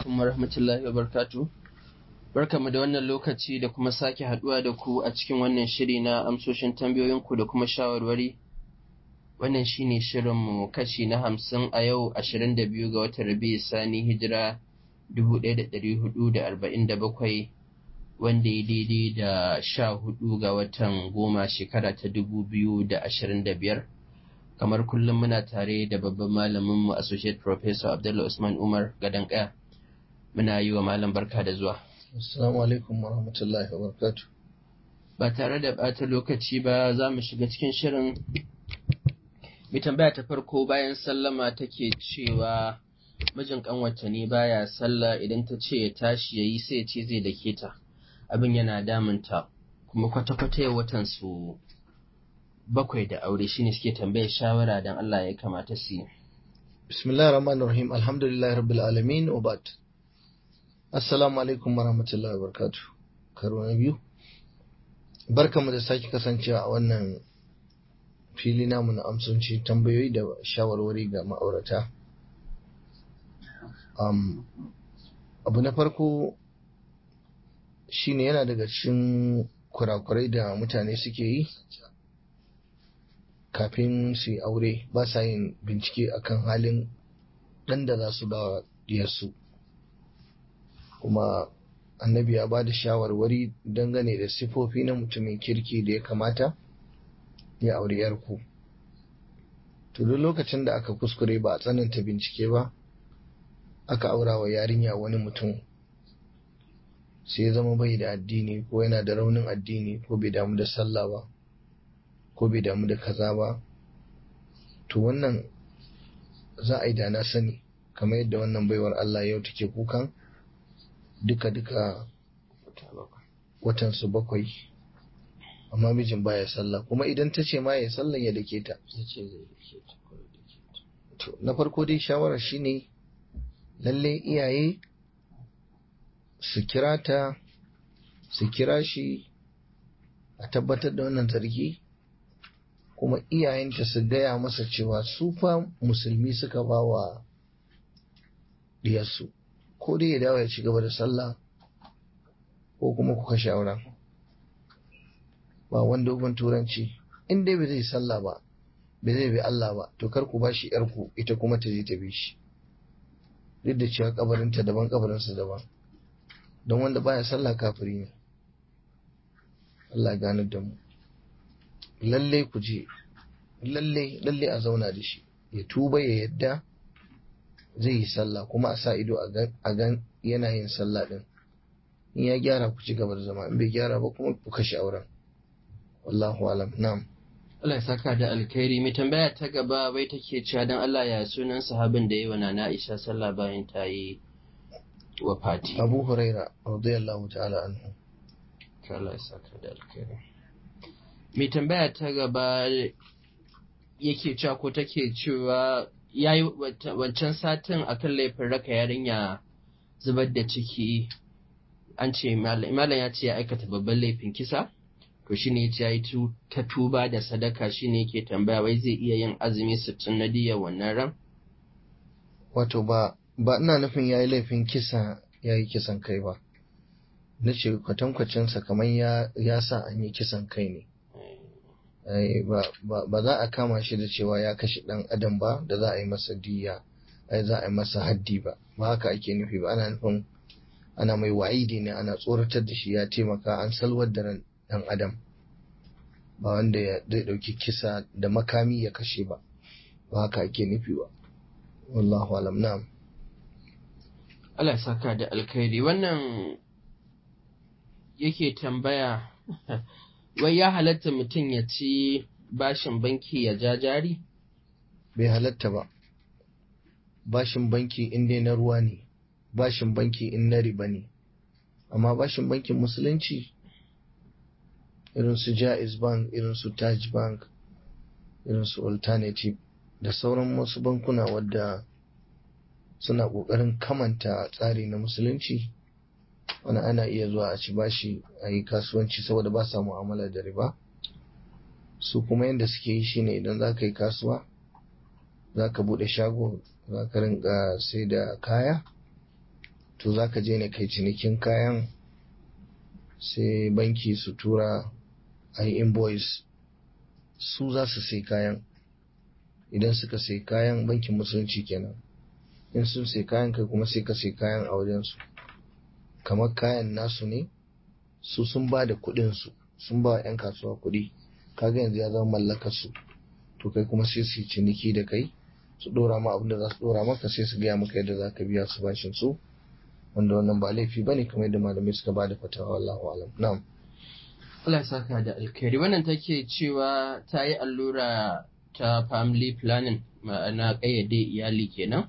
alaikum warahmatullahi wabarakatuh. Barkamu da wannan lokaci da kuma sake haduwa da ku a cikin wannan shiri na amsoshin tambayoyinku da kuma shawarwari. Wannan shine shirinmu kashi na hamsin a yau ashirin da biyu ga watan Rabi'u Sani hijira dubu ɗaya da ɗari hudu da arba'in da bakwai wanda ya daidai da sha hudu ga watan goma shekara ta dubu biyu da ashirin da biyar. kamar kullum muna tare da babban malaminmu associate professor Abdullah Usman Umar Gadan Kaya. Muna yi wa malam barka da zuwa. Assalamu alaikum wa rahmatullahi wa barakatuh. Ba tare da ɓata lokaci ba za mu shiga cikin shirin. Mai tambaya ta farko bayan sallama take cewa mijin ƙanwata ne baya sallah idan ta ce ya tashi ya yi sai ya ce zai dake ta. Abin yana damunta kuma kwata-kwata ya watan su bakwai da aure shine suke tambayar shawara dan Allah ya kamata su yi. Bismillahir Rahmanir Rahim. Alhamdulillahi Rabbil Alamin wa ba'd. Assalamu alaikum wa rahmatullahi wa barakatuh. Karo na biyu. Barkamu da sake kasancewa a wannan fili namu na amsonci tambayoyi da shawarwari ga ma'aurata. Um, abu na farko shine yana daga cikin kurakurai da mutane suke yi kafin su yi aure ba sa yin bincike akan halin ɗan da za su ba diyarsu kuma annabi ya ba da shawarwari dangane da sifofi na mutumin kirki da ya kamata ya aure yarku to duk lokacin da aka kuskure ba a tsananta bincike ba aka aura wa yarinya wani mutum sai ya zama bai da addini ko yana da raunin addini ko bai damu da sallah ba ko bai damu da kaza ba to wannan za a yi da na sani kamar yadda wannan baiwar Allah yau take kukan duka-duka watan su bakwai amma mijin baya sallah kuma idan ta ce ma ya sallan ya dake ta to na farko dai shawarar shine lalle iyaye su kira ta su kira shi a tabbatar da wannan zargi kuma iyayenta su gaya masa cewa su fa musulmi suka ba wa diyarsu ko dai ya dawo ya ci gaba da sallah ko kuma ku kashe auren ba wanda uban turanci in dai bai zai sallah ba bai zai bi Allah ba to kar ku bashi yarku ita kuma ta je ta bi shi duk da cewa kabarinta daban kabarinsa daban don wanda baya sallah kafiri ne Allah ya gane da mu lalle ku je lalle lalle a zauna da shi ya tuba ya yadda zai yi sallah kuma a sa ido a gan yana yin sallah din in ya gyara ku ci gaba da zama in bai gyara ba kuma ku kashe auren wallahu alam na'am Allah ya saka da alkhairi mai tambaya ta gaba bai take cewa dan Allah ya sunan sahabin da yayi wa Nana Aisha sallah bayan ta yi wafati Abu Huraira radiyallahu ta'ala anhu Allah ya saka da alkhairi mai tambaya ta gaba yake cewa ko take cewa ya yi wancan satin akan laifin raka yarinya zubar da ciki an ce malam ya ce ya aikata babban laifin kisa to shi ne ya yi ta tuba da sadaka shi ne yake tambaya wai zai iya yin azumi sittin na diya wannan ran wato ba ba ina nufin ya yi laifin kisa ya yi kisan kai ba na ce kwatankwacinsa kamar ya sa an yi kisan kai ne ba za a kama shi da cewa ya kashe ɗan adam ba da za a yi masa diya ai za a yi masa haddi ba ba haka ake nufi ba ana nufin ana mai wa'idi ne ana tsoratar da shi ya taimaka an salwar da ran ɗan adam ba wanda zai ɗauki kisa da makami ya kashe ba ba haka ake nufi ba wallahu alam na'am Allah saka da alkhairi wannan yake tambaya wai ya halatta mutum ya ci bashin banki ya ja jari? Bai halatta ba. Bashin banki in dai na ruwa ne, bashin banki in na riba ne, amma bashin bankin musulunci irin su Jaiz Bank, irin su Taj Bank, irin su Alternative da sauran wasu bankuna wadda suna ƙoƙarin kamanta tsari na musulunci. wani ana iya zuwa a ci bashi a yi kasuwanci saboda ba sa mu'amala da riba su kuma yadda suke yi shine idan za ka yi kasuwa za ka buɗe shago za ka rinka sai da kaya to za ka je ne kai cinikin kayan sai banki su tura a yi invoice su za su sai kayan idan suka sai kayan bankin musulunci kenan in sun sai kayan kai kuma sai ka sai kayan a wajensu kamar kayan nasu ne su sun ba da kuɗinsu sun ba 'yan kasuwa kuɗi kaga yanzu ya zama mallakar su to kai kuma sai su ciniki da kai su dora ma abin da za su dora maka sai su gaya maka yadda za ka biya su bashin su wanda wannan ba laifi bane kamar yadda malamai suka ba da fatawa wallahu alam na'am Allah ya saka da alkhairi wannan take cewa ta yi allura ta family planning ma'ana kayyade iyali kenan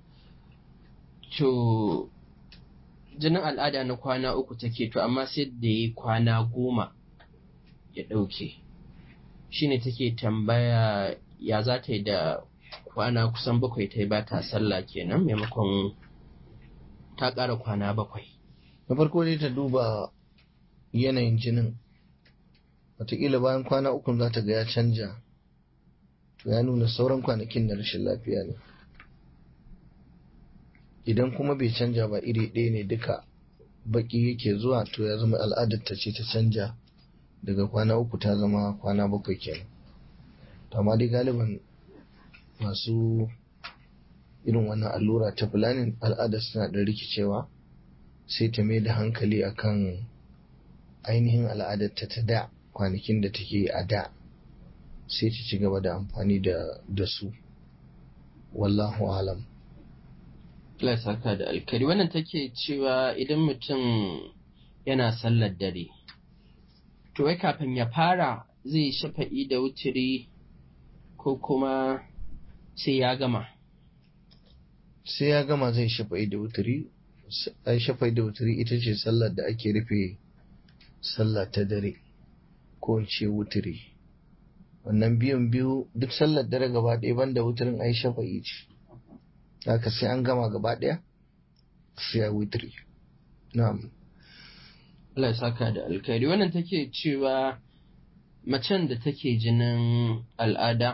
to jinin al'ada na kwana uku take to amma sai da yi kwana goma ya ɗauke shine take tambaya ya za ta yi da kwana kusan bakwai ta yi ba ta sallah kenan maimakon ta ƙara kwana bakwai na farko dai ta duba yanayin jinin wataƙila bayan kwana uku za ta ga ya canja to ya nuna sauran kwanakin na rashin lafiya ne idan kuma bai canja ba iri ɗaya ne duka baki yake zuwa to ya zama al'adar ta ce ta canja daga kwana uku ta zama kwana bakwai kenan amma dai galiban masu irin wannan allura ta fulanin al'adar suna da rikicewa sai ta mai da hankali akan ainihin al'adar ta ta da kwanakin da take a da sai ta ci gaba da amfani da su wallahu alam Allah saka da alkari wannan take cewa idan mutum yana sallar dare to wai kafin ya fara zai shafa'i da wutiri ko kuma sai ya gama sai ya gama zai shafa'i da wutiri ai shafa'i da wutiri ita ce sallar da ake rufe sallah ta dare ko in ce wutiri wannan biyun biyu duk sallar dare gaba ɗaya banda wutirin ai shafa'i ce haka sai an gama gaba ɗaya sai a wutiri na'am Allah ya saka da alkhairi wannan take cewa macen da take jinin al'ada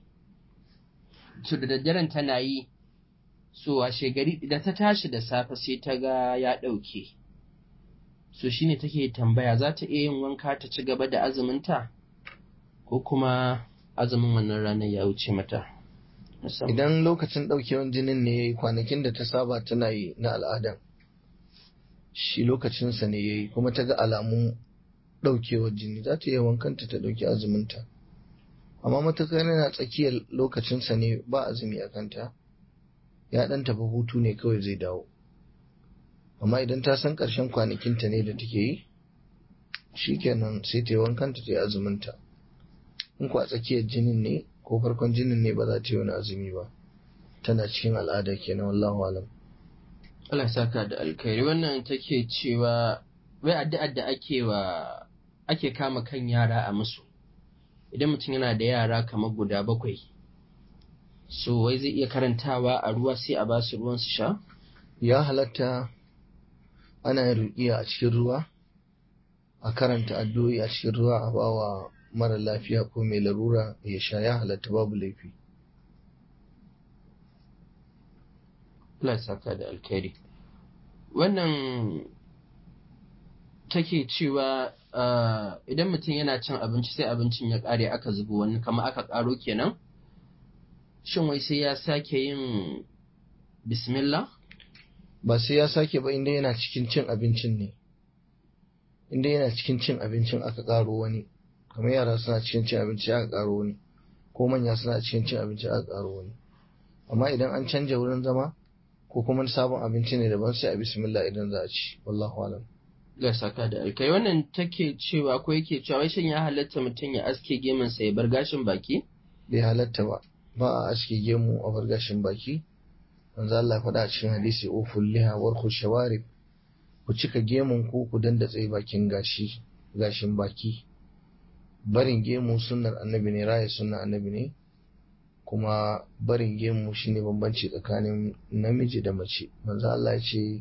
to da daddaren tana yi so washe gari da ta tashi da safe sai ta ga ya ɗauke so shine take tambaya za ta iya yin wanka ta ci gaba da azuminta ko kuma azumin wannan ranar ya wuce mata idan lokacin ɗaukewan jinin ne ya yi kwanakin da ta saba tana yi na al'ada shi lokacinsa ne ya yi kuma ta ga alamun ɗaukewar jini za ta iya wankanta ta ɗauki azuminta amma matakar yana tsakiyar lokacinsa ne ba azumi a kanta ya ɗan tafi hutu ne kawai zai dawo amma idan ta san ƙarshen kwanakinta ne da take yi shikenan sai ta yi wankanta ta yi azuminta in ku a tsakiyar jinin ne ko farkon jinin ne ba za ta yi wani azumi ba tana cikin al'ada kenan wallahu alam Allah saka da alkhairi wannan take cewa wai addu'ar da ake wa ake kama kan yara a musu idan mutum yana da yara kamar guda bakwai so wai zai iya karantawa a ruwa sai a ba su ruwan su sha ya halatta ana yin ruƙiya a cikin ruwa a karanta addu'o'i a cikin ruwa a bawa mara lafiya ko mai larura ya sha ya halatta babu laifi Allah saka da alkhairi wannan take cewa idan mutum yana cin abinci sai abincin ya ƙare aka zubo wani kama aka ƙaro kenan shin wai sai ya sake yin bismillah ba sai ya sake ba inda yana cikin cin abincin ne inda yana cikin cin abincin aka ƙaro wani kamar yara suna cikin cin abinci aka ƙaro wani ko manya suna cikin cin abinci aka ƙaro wani amma idan an canja wurin zama ko kuma sabon abinci ne daban sai a bismillah idan za a ci wallahu alam ga saka da alkai wannan take cewa ko yake cewa wai shin ya halatta mutum ya aske gemun sa ya bar gashin baki bai halatta ba ba a aske gemu a bar gashin baki manzo Allah faɗa a cikin hadisi uful liha warku shawarib ku cika gemun ku ku dandatse bakin gashi gashin baki barin gemu sunnar annabi ne raya sunnar annabi ne kuma barin gemu shine bambanci tsakanin namiji da mace manzo Allah ya ce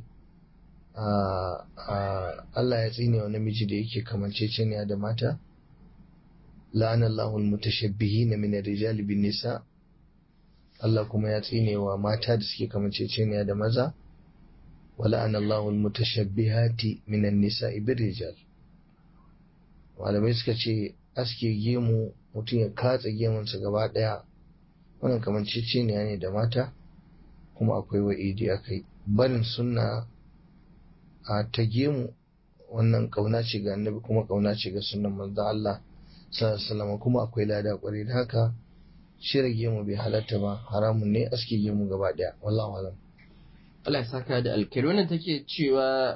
Allah ya tsine wa namiji da yake kamanceceniya da mata la'ana Allahu almutashabbihin min ar-rijal bin nisa Allah kuma ya tsine wa mata da suke kamanceceniya da maza wala anallahu almutashabbihati minan nisa'i birrijal malamai suka ce aske gemu mutum ya katsa gemunsa gaba daya wannan kamar ciciniya ne da mata kuma akwai wa'idi a kai barin sunna a ta gemu wannan kauna ce ga annabi kuma kauna ce ga sunnan manzon Allah sallallahu kuma akwai lada kwarai da haka shirya gemu bai halatta ba haramun ne aske gemu gaba daya wallahu alam Allah ya saka da alkhairi wannan take cewa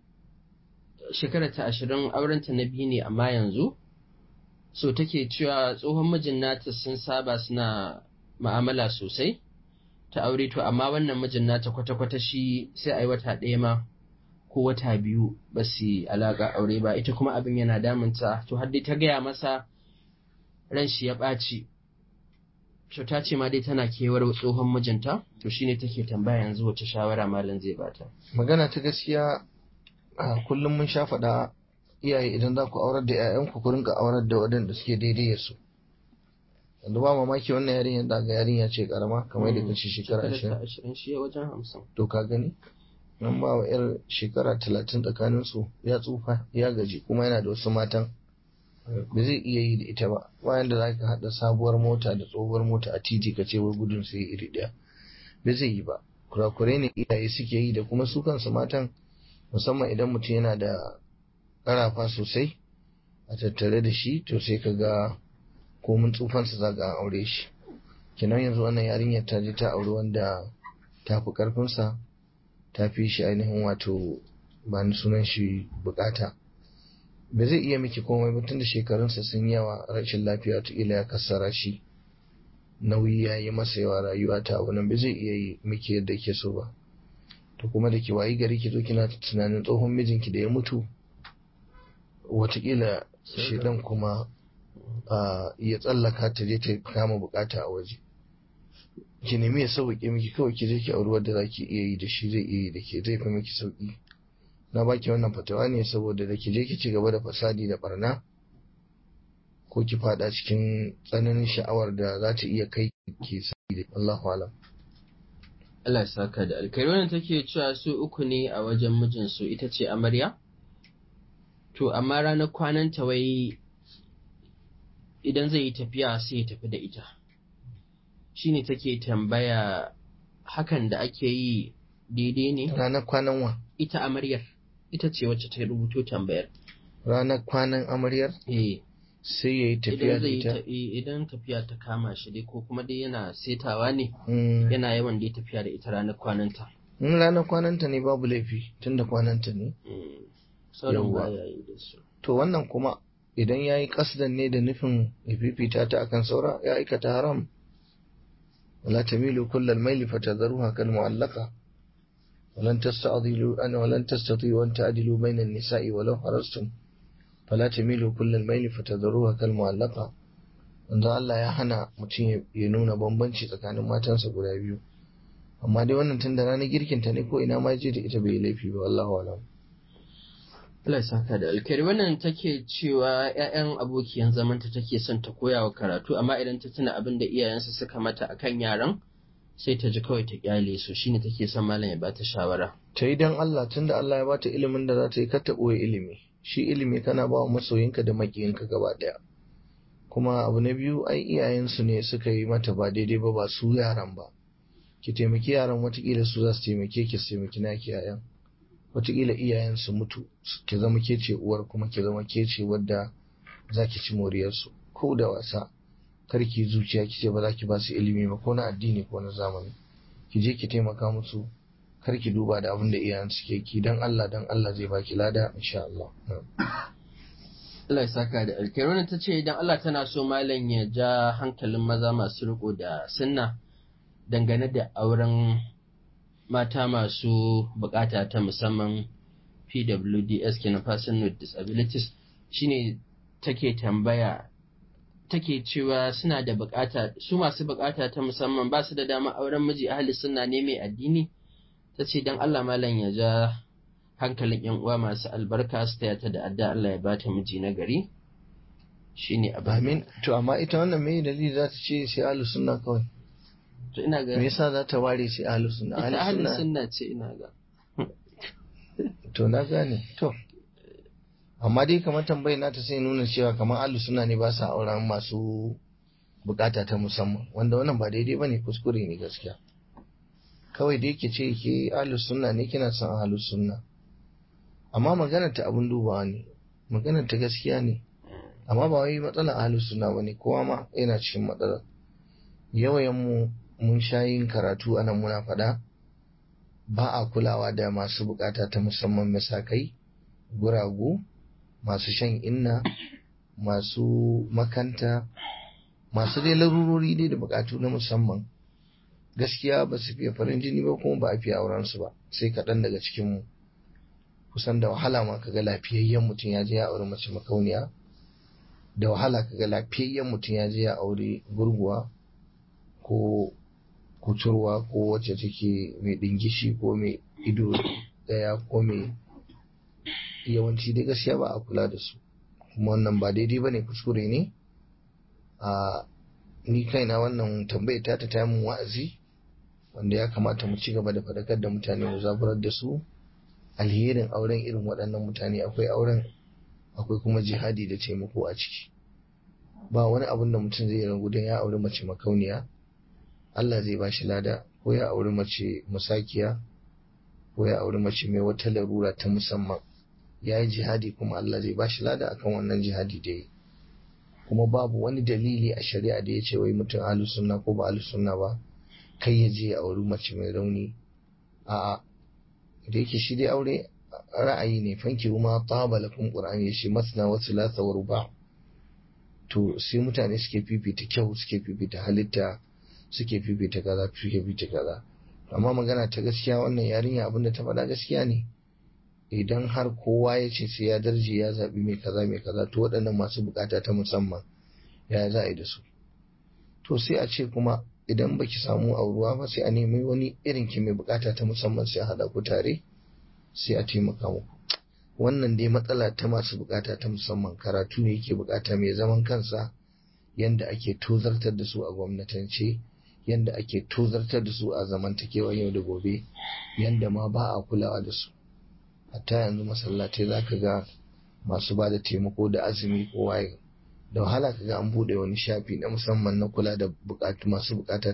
shekara ta ashirin aurenta na biyu ne amma yanzu so take cewa tsohon mijin nata sun saba suna ma'amala sosai ta aure to amma wannan mijin nata kwata-kwata shi sai a yi wata ɗaya ma ko wata biyu ba su alaƙa aure ba ita kuma abin yana damunta to har dai ta gaya masa ran shi ya ɓaci to ta ce ma dai tana kewar tsohon mijinta to shine take tambaya yanzu wace shawara malam zai bata magana ta gaskiya a kullum mun sha faɗa iyaye idan za ku aurar da 'ya'yanku ku rinka aurar da waɗanda suke daidai su yanzu ba mamaki wannan yarinyar da ga yarinya ce karama kamar da kace shekara ashirin shi wajen hamsin to ka gani nan ba wa yar shekara talatin tsakanin su ya tsufa ya gaji kuma yana da wasu matan ba zai iya yi da ita ba bayan da za ka haɗa sabuwar mota da tsohuwar mota a titi ka ce wai gudun sai iri ɗaya ba zai yi ba kurakurai ne iyaye suke yi da kuma su kansu matan musamman idan mutum yana da ƙarafa sosai a tattare da shi to sai ka ga komin tsufansa za ga aure shi kenan yanzu wannan yarinyar ta je ta auri wanda ta fi ƙarfinsa ta fi shi ainihin wato ba ni sunan shi bukata ba zai iya miki komai ba tunda shekarunsa sun yawa rashin lafiya ta ila ya kassara shi nauyi ya yi masa yawa rayuwa ta abu nan ba zai iya yi miki yadda ke so ba to kuma da ki wayi gari ki zo kina tunanin tsohon mijinki da ya mutu watakila shedan kuma ya tsallaka ta je ta kama bukata a waje ki nemi ya sauƙi miki kawai ki je ki auri wadda za ki iya yi da shi zai iya yi da ke zai fi miki sauƙi na baki wannan fatawa ne saboda da ki je ki ci gaba da fasadi da barna ko ki fada cikin tsananin sha'awar da za ta iya kai ki sai da Allahu alam Allah ya saka da alkhairi wannan take cewa su uku ne a wajen mijinsu ita ce amarya to amma ranar kwananta wai idan zai yi tafiya sai ya tafi da ita shine take tambaya hakan da ake yi daidai ne ranar kwanan wa ita amaryar ita ce wacce ta rubuto tambayar ranar kwanan amaryar eh sai ya yi tafiya idan da zai yi ita ta- eh, idan tafiya ta kama shi dai ko kuma dai yana setawa ne Mm. yana yawan dai tafiya da ita ranar kwananta in ranar kwananta ne babu laifi tunda kwananta ne Mm. sauran Yawwa. ba ya yi da su to wannan kuma idan ya yi kasdan ne da nufin ya fifita ta akan saura ya aikata haram wala tamilu kullal maili fatadharuha kal mu'allaqa ولن تستعضلوا أن ولن تستطيعوا أن تعدلوا بين النساء ولو حرصتم فلا تميلوا كل الميل فتذروها كالمعلقة wanda Allah ya hana mutum ya nuna bambanci tsakanin matansa guda biyu amma dai wannan tun da ranar girkinta ne ko ina ma je da ita bai yi laifi ba wallahu alam Allah ya saka da alkhairi wannan take cewa ƴaƴan abokiyan zamanta take son ta koya wa karatu amma idan ta tuna abin da iyayensa suka mata akan yaran sai ta ji kawai ta kyale su shine take son malam ya bata shawara ta yi don Allah tunda Allah ya bata ilimin da za ta yi kar ta ɓoye ilimi shi ilimi kana ba wa masoyinka da makiyinka gaba ɗaya kuma abu na biyu ai iyayensu ne suka yi mata ba daidai ba ba su yaran ba ki taimaki yaran watakila su za su taimake ki su taimaki naki yayan watakila iyayen su mutu ki zama ke ce uwar kuma ki zama ke ce wadda za ki ci moriyarsu ko da wasa kar ki zuciya ki ce ba za ki ba su ilimi ba ko na addini ko na zamani ki je ki taimaka musu kar ki duba da abin da iyayen suke ki dan Allah dan Allah zai baki lada insha Allah Allah ya saka da alkhairi wannan tace idan Allah tana so malam ya ja hankalin maza masu riko da sunna dangane da auren mata masu bukata ta musamman PWDS kenan person with disabilities shine take tambaya take cewa suna da bukata su masu bukata ta musamman ba su da dama auren miji ahli sunna ne mai addini tace dan Allah malam ya ja hankalin yan uwa masu albarka su taya ta da adda Allah ya bata miji na gari shine abin amin to amma ita wannan me dalili za ta ce sai ahlus sunna kawai to ina ga me yasa za ta ware sai ahlus sunna ita ahli sunna sunna ce ina ga to na gane to amma dai kamar tambayi na ta sai nuna cewa kamar alu suna ne ba sa auren masu bukata ta musamman wanda wannan ba daidai ba ne kuskure ne gaskiya kawai da yake ce ke alu sunna ne kina son alu sunna amma maganar ta abun dubawa ne maganar ta gaskiya ne amma ba wai matsalar alu sunna ba ne kowa ma yana cikin matsalar yawayen mu mun sha yin karatu anan muna faɗa ba a kulawa da masu bukata ta musamman masakai guragu masu shan inna masu makanta masu dai larurori dai da bukatu na musamman gaskiya ba su fiye farin jini ba kuma ba a fiye auren su ba sai kaɗan daga cikinmu kusan da wahala ma kaga lafiyayyen mutum ya je ya auri mace makauniya da wahala kaga lafiyayyen mutum ya je ya auri gurguwa ko kuturwa ko wacce take mai dingishi ko mai ido daya ko mai yawanci dai gaskiya ba a kula da su kuma wannan ba daidai ba ne kuskure ne a ni kaina wannan tambayar ta ta mun wa'azi wanda ya kamata mu ci gaba da faɗakar da mutane mu zaburar da su alherin auren irin waɗannan mutane akwai auren akwai kuma jihadi da taimako a ciki ba wani abun da mutum zai ragu don ya auri mace makauniya Allah zai ba shi lada ko ya auri mace musakiya ko ya auri mace mai wata larura ta musamman ya yi jihadi kuma Allah zai ba shi lada akan wannan jihadi da yi kuma babu wani dalili a shari'a da ya ce wai mutum ahlu sunna ko ba ahlu sunna ba kai ya je ya auri mace mai rauni a'a da yake shi dai aure ra'ayi ne fanki kuma taba lakum qur'ani ya shi masna wa thulatha wa ruba to sai mutane suke fifita kyau suke fifita halitta suke fifita kaza suke fifita kaza amma magana ta gaskiya wannan yarinya abinda ta faɗa gaskiya ne idan har kowa ya ce sai ya darje ya zaɓi mai kaza mai kaza to waɗannan masu bukata ta musamman ya za a yi da su to sai a ce kuma idan baki samu auruwa ba sai a nemi wani irin ki mai bukata ta musamman sai a haɗa ku tare sai a taimaka muku wannan dai matsala ta masu bukata ta musamman karatu ne yake bukata mai zaman kansa yanda ake tozartar da su a gwamnatance yanda ake tozartar da su a zamantakewar yau da gobe yanda ma ba a kulawa da su hatta yanzu masallatai za ka ga masu ba da taimako da azumi ko waye da wahala ka ga an buɗe wani shafi na musamman na kula da bukatu masu bukata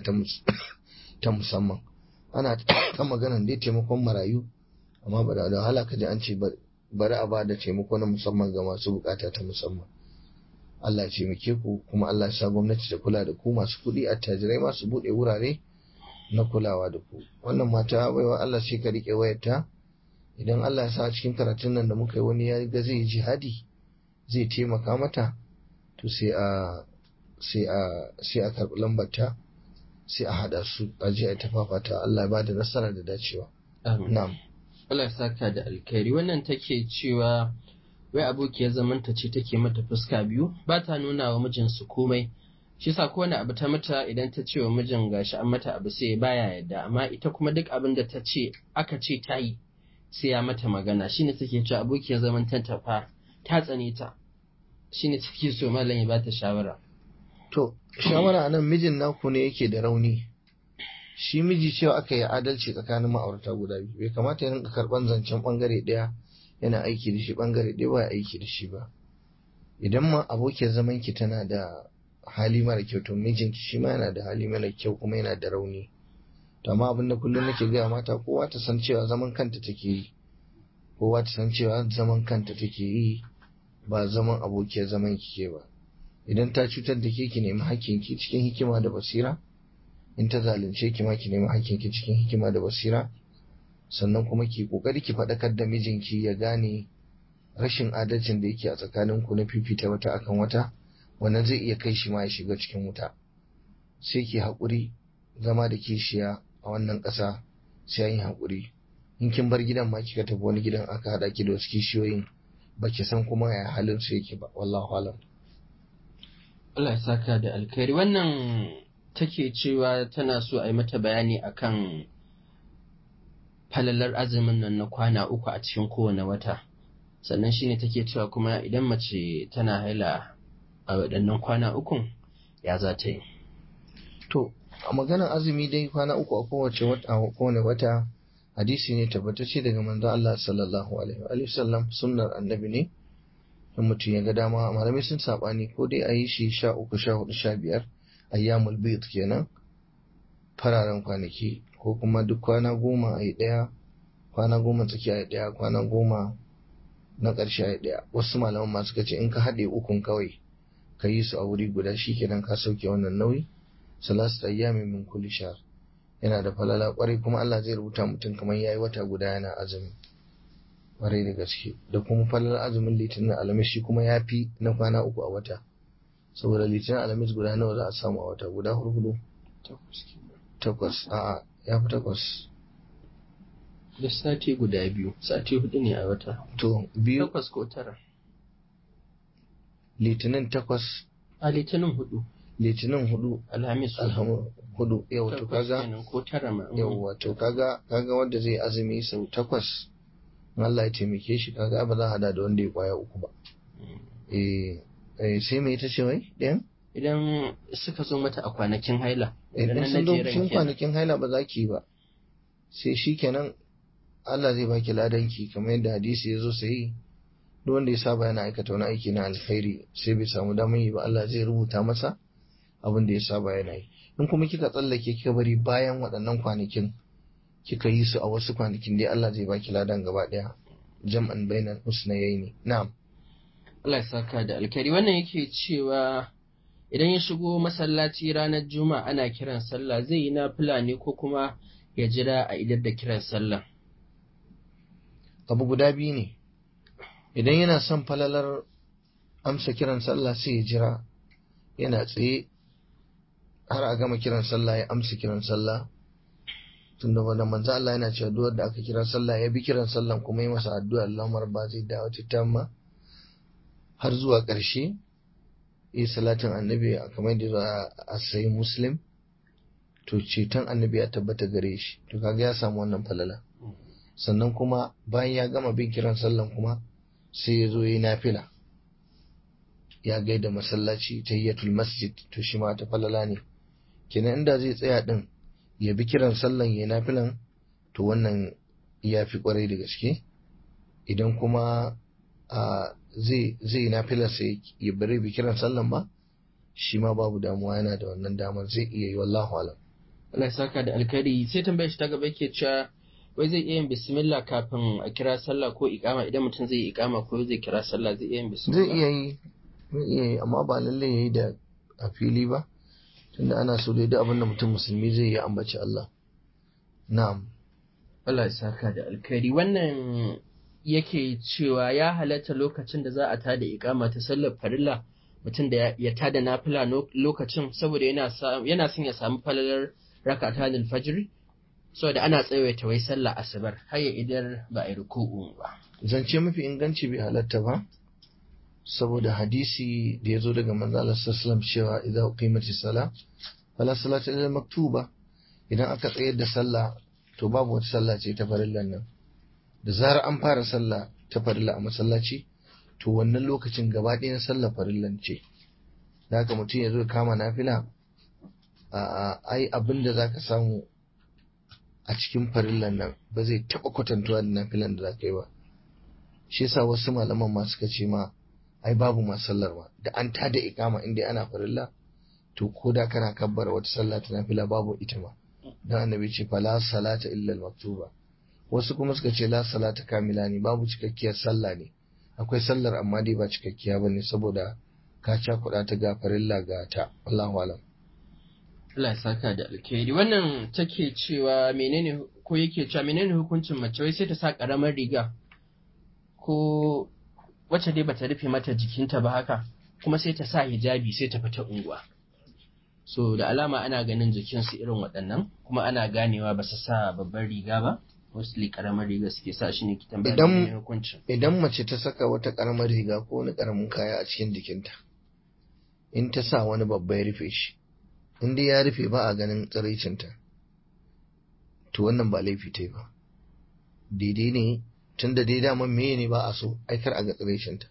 ta musamman ana ta maganan dai taimakon marayu amma ba da wahala ka ji an ce bari a ba da taimako na musamman ga masu bukata ta musamman Allah ya taimake ku kuma Allah ya sa gwamnati ta kula da ku masu kuɗi attajirai masu buɗe wurare na kulawa da ku wannan mata baiwa Allah sai ka riƙe wayarta idan Allah ya sa cikin karatun nan da muka yi wani ya ga zai jihadi zai taimaka mata to sai a sai a sai a karɓi lambarta sai a haɗa su a je a tafafata Allah ya bada nasara da dacewa na'am Allah ya saka da alkhairi wannan take cewa wai abokiyar zamanta ce take mata fuska biyu ba ta nuna wa mijinsu komai shi sa kowane abu ta mata idan ta ce wa mijin gashi an mata abu sai baya yadda amma ita kuma duk abin da ta ce aka ce ta yi sai ya mata magana shine take cewa abokiyar zaman ta fa ta tsane ta shine take so mallam ya bata shawara to shawara anan mijin naku ne yake da rauni shi miji cewa aka yi adalci tsakanin ma'aurata guda biyu bai kamata ya rinka karban zancen bangare daya yana aiki da shi bangare daya ba aiki da shi ba idan ma abokiyar zaman ki tana da hali mara kyau to mijinki shi ma yana da hali mara kyau kuma yana da rauni to amma abin da kullum nake gaya mata kowa ta san cewa zaman kanta take yi kowa ta san cewa zaman kanta take yi ba zaman abokiyar zaman kike ba idan ta cutar da ke ki nemi hakkinki cikin hikima da basira in ta zalunce ki ma ki nemi hakkinki cikin hikima da basira sannan kuma ki kokari ki faɗakar da mijinki ya gane rashin adalcin da yake a tsakaninku na fifita wata akan wata wannan zai iya kai shi ma ya shiga cikin wuta sai ki haƙuri zama da kishiya a wannan ƙasa sai an yi haƙuri in kin bar gidan ma kika tafi wani gidan aka haɗa ki da wasu kishiyoyin ba ki san kuma ya halin su yake ba wallahu alam Allah ya saka da alkhairi wannan take cewa tana so a yi mata bayani akan falalar azumin nan na kwana uku a cikin kowane wata sannan shine take cewa kuma idan mace tana haila a waɗannan kwana ukun ya za ta yi to a maganar azumi dai kwana uku a kowace wata a kowane wata hadisi ne tabbatacce daga manzon Allah sallallahu alaihi wa sallam sunnar annabi ne in mutum ya ga dama malamai sun sabani ko dai a yi shi sha uku sha hudu sha biyar ayyamul bid kenan fararen kwanaki ko kuma duk kwana goma a yi ɗaya kwana goma tsaki a yi ɗaya kwana goma na ƙarshe a yi ɗaya wasu malaman masu kace in ka haɗe ukun kawai ka yi su a wuri guda shi kenan ka sauke wannan nauyi salasu ayyami min kulli shahr yana da falala kwarai kuma Allah zai rubuta mutum kamar yayi wata guda yana azumi kwarai da gaske da kuma falalar azumin litinin alamis shi kuma ya fi na kwana uku a wata saboda litinin alamis guda nawa za a samu a wata guda hurhudu takwas a'a ya fi takwas da sati guda biyu sati hudu ne a wata to biyu takwas ko tara litinin takwas a litinin hudu litinin hudu alhamis alhamu hudu yau to takwas kaga kenan ko tara ma yau to kaga kaga wanda zai azumi sau takwas in Allah ya taimake shi kaga ba za a hada da wanda ya kwaya uku ba eh eh, sai me ita ce wai ɗayan idan suka zo mata a kwanakin haila idan na sun zo jeren cikin kenan. kwanakin haila ba za ki yi ba sai shi kenan Allah zai baki ladanki kamar yadda hadisi ya zo sai duk wanda ya saba yana aikata wani aiki na alkhairi sai bai samu damar yi ba Allah zai rubuta masa abin da ya saba yana yi in kuma kika tsallake kika bari bayan waɗannan kwanakin kika yi su a wasu kwanakin dai Allah zai baki ladan gaba ɗaya jam'an bainal husnayaini na'am Allah ya saka da alkhairi wannan yake cewa idan ya shigo masallaci ranar juma'a ana kiran sallah zai yi nafila ne ko kuma ya jira a idar da kiran sallah abu guda biyu ne idan yana son falalar amsa kiran sallah sai ya jira yana tsaye har a gama kiran sallah ya amsa kiran sallah tunda wanda manzo Allah yana cewa duk wanda aka kira sallah ya bi kiran sallah kuma yi masa addu'a Allahumma ba zai dawo tamma har zuwa ƙarshe yi salatin annabi a kamar da za a sayi muslim to ceton annabi ya tabbata gare shi to kaga ya samu wannan falala sannan kuma bayan ya gama bin kiran sallan kuma sai ya zo ya yi nafila ya gaida masallaci tayyatul masjid to shi ma ta falala ne kenan inda zai tsaya din ya bi kiran sallan ya yi nafilan to wannan ya fi kwarai da gaske idan kuma a zai zai yi nafilar sai ya bari bi kiran sallan ba shi ma babu damuwa yana da wannan damar zai iya yi wallahu alam Allah ya saka da alkhairi sai tambayar shi ta gaba yake cewa wai zai iya yin bismillah kafin a kira sallah ko iqama idan mutum zai yi iqama ko zai kira sallah zai iya yin bismillah zai iya yi zai iya yi amma ba lallai ya yi da a fili ba tunda ana so dai duk abin da mutum musulmi zai yi ambaci Allah na'am Allah ya saka da alkhairi wannan yake cewa ya halatta lokacin da za a tada iqama ta sallar farilla mutum da ya tada nafila no- lokacin saboda yana sa- yana son ya samu falalar rakata da fajr saboda ana tsawaita wai sallah asubar har ya idar ba a yi ruku'u ba zance mafi inganci bai halatta ba saboda hadisi da ya zo daga manzo Allah sallallahu alaihi wasallam cewa idza qimati sala fala salata illa maktuba idan aka tsayar da sallah to babu wata sallah ce ta farillan nan da zarar an fara sallah ta farilla a masallaci to wannan lokacin gaba ɗayan sallah farillan ce da haka mutum ya zo ya kama nafila a a- ai abin da zaka samu a cikin farillan nan ba zai taɓa kwatantuwa da nafilan da zaka yi ba shi yasa wasu malaman ma suka ce ma ai babu ma sallar ma da an tada ikama inda ana farilla to ko da kana kabbara wata sallah ta nafila babu ita ma dan annabi ce fa la salata illa al maktuba wasu kuma suka ce la salata kamila ne babu cikakkiyar sallah ne akwai sallar amma dai ba cikakkiya bane saboda ka cakuɗa ta ga farilla ga ta Allahu alam Allah ya saka da alkhairi wannan take cewa menene ko yake cewa menene hukuncin mace wai sai ta sa karamar riga ko wacce dai bata rufe mata jikinta ba haka kuma sai ta sa hijabi sai ta fita unguwa so da alama ana ganin jikinsu irin waɗannan kuma ana ganewa ba su sa babbar riga ba mostly karamar riga suke sa shi ne ki tambaya Idan- menene hukuncin idan mace ta saka wata karamar riga ko wani karamin kaya a cikin jikinta in ta sa wani babba ya rufe shi in dai ya rufe ba a ganin tsiraicinta to wannan ba laifi ta yi ba daidai ne tun da dai daman meye ne ba a so aikar a ga tsiraicinta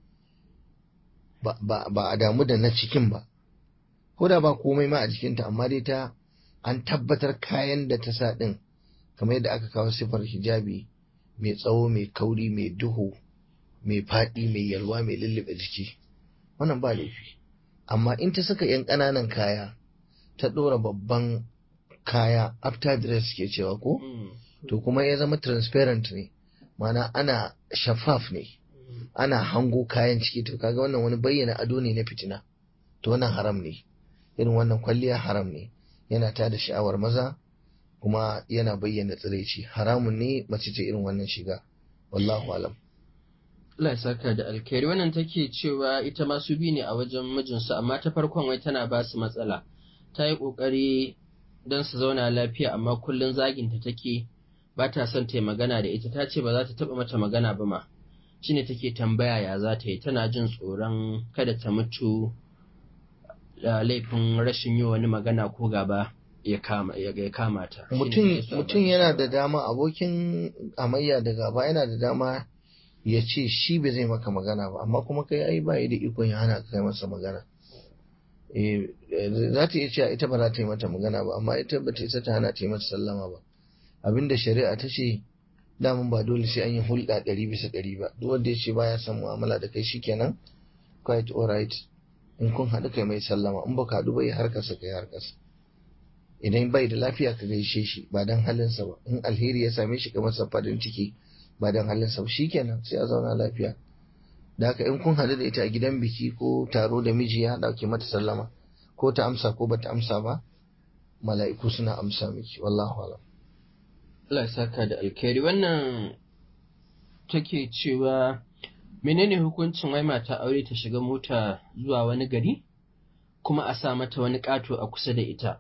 ba, ba, ba a damu da na cikin ba ko da ba komai ma a jikinta amma dai ta an tabbatar kayan da ta sa din kamar yadda aka kawo sifar hijabi mai tsawo mai kauri mai duhu mai faɗi mai yalwa mai lullube jiki wannan ba laifi amma in ta saka 'yan ƙananan kaya ta ɗora babban kaya after dress ke cewa ko to kuma ya zama transparent ne mana ana shafaf ne ana hango kayan ciki to kaga wannan wani bayyana ado ne na fitina to wannan haram ne irin wannan kwalliya haram ne yana ta da sha'awar maza kuma yana bayyana tsiraici haramun ne mace ce irin wannan shiga wallahu alam Allah ya saka da alkhairi wannan take cewa ita ma su bi ne a wajen mijinsu amma ta farkon wai tana ba su matsala ta yi ƙoƙari don su zauna lafiya amma kullum zaginta take ba ta son ta yi magana da ita ta ce ba za ta taɓa mata magana ba ma shine take tambaya ya za ta yi tana jin tsoron kada ta mutu da laifin rashin yi wani magana ko gaba ya kama ya kama ta mutum yana da dama abokin amayya da gaba yana da dama ya ce shi ba zai maka magana ba amma kuma kai ai ba da ikon ya hana kai masa magana za ta iya cewa ita ba za ta yi mata magana ba amma ita ba ta isa ta hana ta yi mata sallama ba abinda shari'a ta ce daman ba dole sai an yi hulɗa ɗari bisa ɗari ba duk wanda ya ce baya son mu'amala da kai shikenan quite alright in kun haɗu kai mai sallama in baka haɗu bai harkarsa kai harkarsa idan bai da lafiya ka gaishe shi ba dan halinsa ba in alheri ya same shi ka masa farin ciki ba dan halinsa ba shikenan sai a zauna lafiya da haka in kun haɗu da ita a gidan biki ko taro da miji ya ɗauke mata sallama ko ta amsa ko bata amsa ba mala'iku suna amsa miki wallahu alam Allah saka da alkhairi wannan take cewa menene hukuncin wai mata aure ta shiga mota zuwa wani gari kuma a sa mata wani ƙato a kusa da ita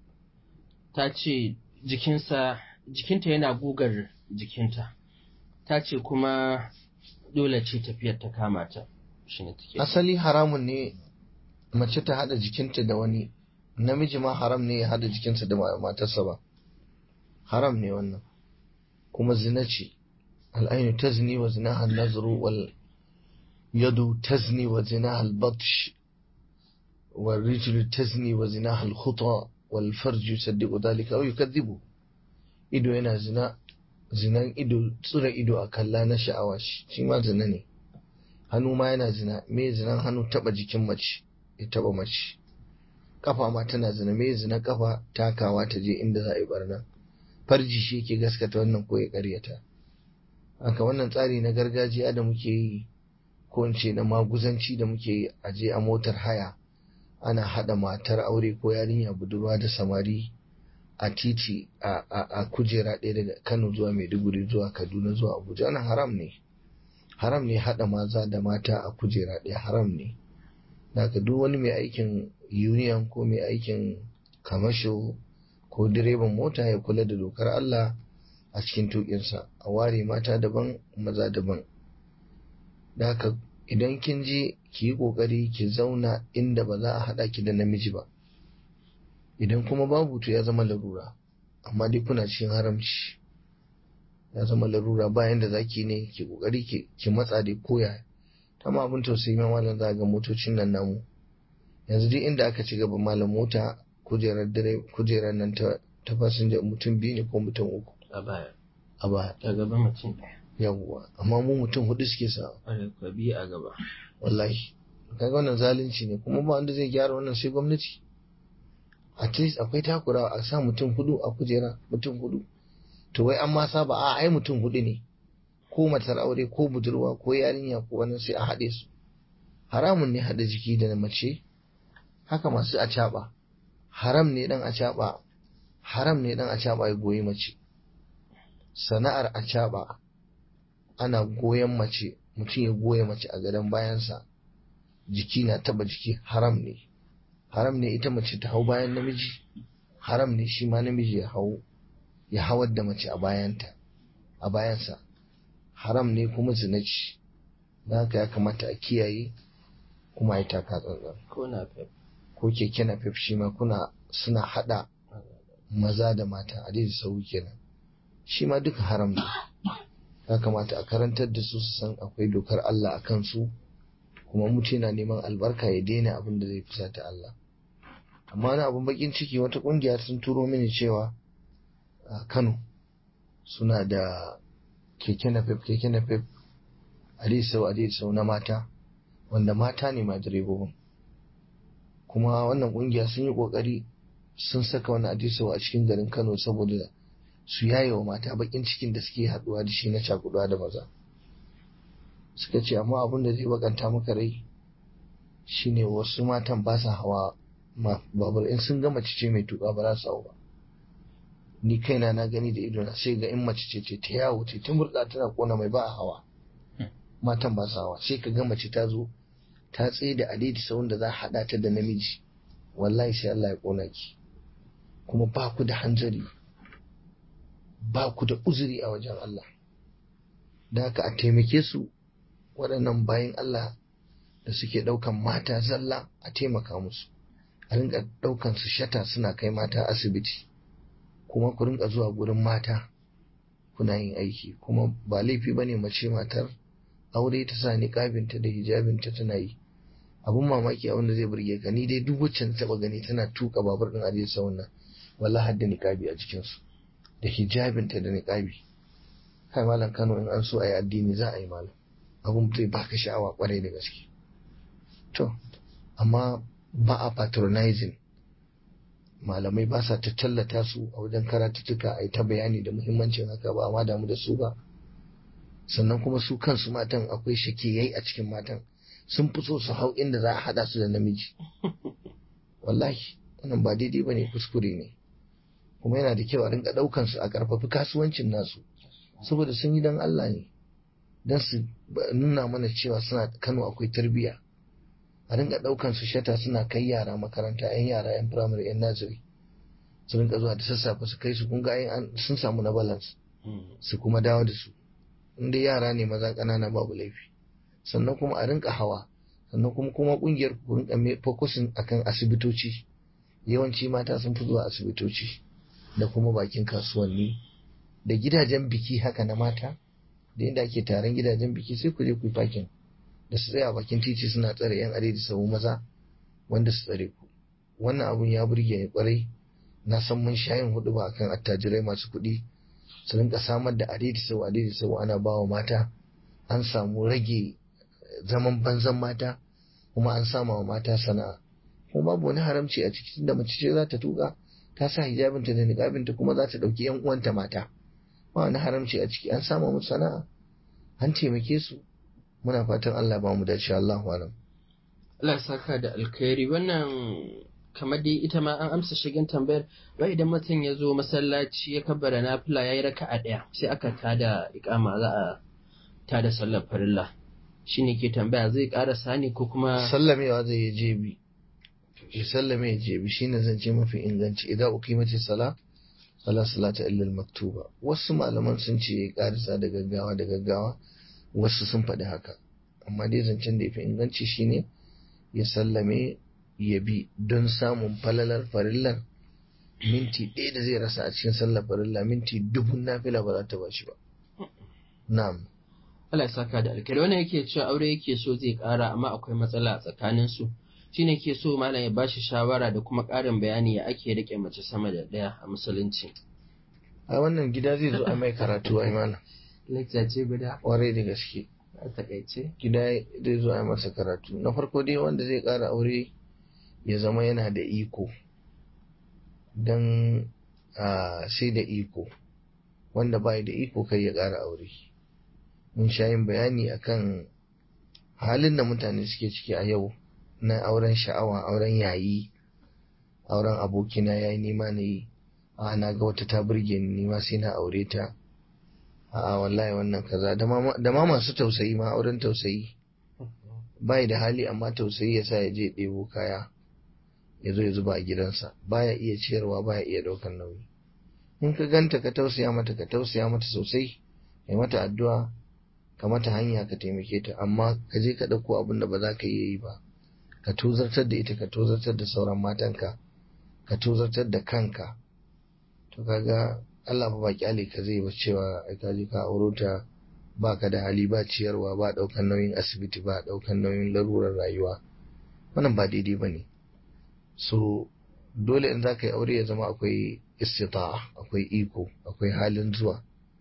ta ce jikinsa jikinta yana gugar jikinta ta ce kuma dole ce tafiyar ta kama ta asali haramun ne mace ta hada jikinta da wani namiji ma haram ne ya hada jikinsa da matarsa ba haram ne wannan kuma zina ce al'ainu tazni wa zinaha nazru wal yadu tazni wa zinaha al-batsh wal rijlu tazni wa zinaha al-khuta wal farju yusaddiqu dhalika aw yukadhibu ido yana zina zinan ido tsura ido a kalla na sha'awa shi ma zina ne hannu ma yana zina me zinan hannu taba jikin mace ya taba mace kafa ma tana zina me zina kafa takawa ta je inda za a yi barna farji shi yake gaskata wannan ko ya karyata haka wannan tsari na gargajiya da muke yi ko in ce na maguzanci da muke yi a je a motar haya ana hada matar aure ko yarinya budurwa da samari a titi a kujera ɗaya daga Kano zuwa Maiduguri zuwa Kaduna zuwa Abuja wannan haram ne haram ne haɗa maza da mata a kujera ɗaya haram ne daga duk wani mai aikin union ko mai aikin kamasho ko direban mota ya kula da dokar Allah a cikin tukinsa a ware mata daban maza daban daga idan kin je ki yi ƙoƙari ki zauna inda ba za a haɗa ki da namiji ba idan kuma babu to ya zama larura amma dai kuna cikin haramci ya zama larura bayan da zaki ne ki kokari ki matsa da koya ta ma abin tausayi ma malam za ga motocin nan namu yanzu duk inda aka ci gaba malam mota kujerar dare kujerar nan ta ta fasinja mutum biyu ne ko mutum uku a baya a baya a gaba mutum ɗaya yawwa amma mu mutum hudu suke sa ƙwarai biyu a gaba wallahi kaga wannan zalunci ne kuma ba wanda zai gyara wannan sai gwamnati at least akwai takurawa a sa mutum hudu a kujera mutum hudu to wai an ma saba a ai mutum hudu ne ko matar aure ko budurwa ko yarinya ko wani sai a haɗe su haramun ne haɗa jiki da mace haka masu acaɓa haram ne dan acaɓa haram ne dan acaɓa ya goyi mace sana'ar acaɓa ana goyon mace mutum ya goya mace a gadon bayansa jiki na taba jiki haram ne haram ne ita mace ta hau bayan namiji haram ne shi ma namiji ya hau ya hawar da mace a bayanta a bayansa haram ne kuma zinaci da haka ya kamata a kiyaye kuma ya taka tsantsan ko na fef ko keke na fef shi ma kuna suna hada maza da mata a daidai sau kenan shi ma duka haram ne ya kamata a karantar da su su san akwai dokar Allah a kansu kuma mutum yana neman albarka ya daina abin da zai fusata Allah amma wani abin bakin ciki wata kungiya sun turo mini cewa a Kano suna da keke napep keke napep adisau adisau na mata wanda mata ne ma direbobin kuma wannan kungiya sun yi kokari sun saka wani adisau a cikin garin kano saboda su yaye wa mata bakin cikin da suke haduwa da shi na cakuduwa da maza suka ce amma abin da zai bakanta maka rai shine wasu matan ba sa hawa babur in sun ga mace ce mai tuka ba za su hau ba ni kaina na gani da idona sai ga in mace ce ce ta yawo ce ta murɗa tana kona mai ba a hawa matan ba su hawa sai ka ga mace ta zo ta tsaye da adidi sawun da za a haɗa ta da namiji wallahi sai Allah ya kona ki kuma ba ku da hanzari ba ku da uzuri a wajen Allah da haka a taimake su waɗannan bayan Allah da suke ɗaukan mata zalla a taimaka musu a rinka ɗaukan su shata suna kai mata asibiti kuma ku rinka zuwa gurin mata kuna yin aiki kuma ba laifi bane mace matar aure ta sa niqabinta da hijabinta tana yi abun mamaki a wanda zai burge ka ni dai duk wacce na taba gani tana tuka babur din aje sa wannan wallahi hadda niqabi a cikin su da hijabinta da niqabi kai malam Kano in an so ayi addini za a yi malam abun zai baka sha'awa kwarai da gaske to amma ba a patronizing malamai ba sa ta tallata su a wajen karatuttuka a yi ta bayani da muhimmancin haka ba amma damu da su ba sannan kuma su kansu matan akwai shakiyai a cikin matan sun fi so su hau inda za a haɗa su da namiji wallahi wannan ba daidai ba ne kuskure ne kuma yana da kyau a rinka ɗaukan su a ƙarfafi kasuwancin nasu saboda sun yi don Allah ne don su nuna mana cewa suna Kano akwai tarbiyya a rinka ɗaukan su shata suna kai yara makaranta yan yara yan firamare yan naziri su rinka zuwa da sassafe su kai su kun ga sun samu na balance su kuma dawo da su inda yara ne maza ƙanana babu laifi sannan kuma a rinka hawa sannan kuma kuma kungiyar ku rinka fokusin akan asibitoci yawanci mata sun fi zuwa asibitoci da kuma bakin kasuwanni da gidajen biki haka na mata da inda ake taron gidajen biki sai ku je ku yi fakin da su tsaya bakin titi suna tsare yan are da sau maza wanda su tsare ku wannan abun ya burge ni kwarai na san mun shayin hudu ba akan attajirai masu kuɗi su rinka samar da adidi sau adidi sau ana bawa mata an samu rage zaman banzan mata kuma an sama wa mata sana'a kuma babu wani haramci a ciki da mace ce za ta tuka ta sa hijabinta da niqabinta kuma za ta ɗauki yan uwanta mata ba wani haramci a ciki an sama musu sana'a an taimake su muna fatan Allah ba mu dace Allah alam Allah ya saka da alkhairi wannan kamar dai ita ma an amsa shigin tambayar wai idan mutum ya zo masallaci ya kabbara nafila yayi raka'a ɗaya sai aka tada iqama za a tada sallar farilla shine ke tambaya zai ƙara sani ko kuma sallamewa zai je bi ya sallame ya je bi shine zan ce mafi inganci idan uqimati sala fala salata illa maktuba wasu malaman sun ce ya karisa da gaggawa da gaggawa wasu sun faɗi haka amma dai zancen da ya fi inganci shine ya sallame ya bi don samun falalar farillar minti ɗaya da zai rasa a cikin sallar farilla minti dubun nafila ba za ta bashi ba na'am Allah ya saka da alkhairi wannan yake cewa aure yake so zai ƙara amma akwai matsala a tsakanin su shine ke so malam ya bashi shawara da kuma ƙarin bayani ya ake rike mace sama da ɗaya a musulunci a wannan gida zai zo a mai karatu ai malam lecture ce guda kwarai da gaske a takaice gida zai zo a masa karatu na farko dai wanda zai ƙara aure ya zama yana da iko don sai da iko wanda bai da iko kai ya ƙara aure mun sha yin bayani akan halin da mutane suke ciki a yau na auren sha'awa auren yayi auren abokina ya yi nima na yi a na ga wata ta burge ni nima sai na aure ta a wallahi wannan kaza da ma masu tausayi ma auren tausayi bai da hali amma tausayi ya sa ya je ɗebo kaya ya zo ya zuba a gidansa baya iya ciyarwa baya iya ɗaukar nauyi in ka ganta ka tausaya mata ka tausaya mata sosai kai mata addu'a ka mata hanya ka taimake ta amma ka je ka ɗauko abin da ba za ka iya yi ba ka tozartar da ita ka tozartar da sauran matanka ka tozartar da kanka to kaga Allah ba kyale ka zai ba cewa ai ka je ka auro ta ba ka da hali ba ciyarwa ba ɗaukan nauyin asibiti ba ɗaukan nauyin larurar rayuwa wannan ba daidai ba ne so dole in za ka yi aure ya zama akwai istita'a akwai iko akwai halin zuwa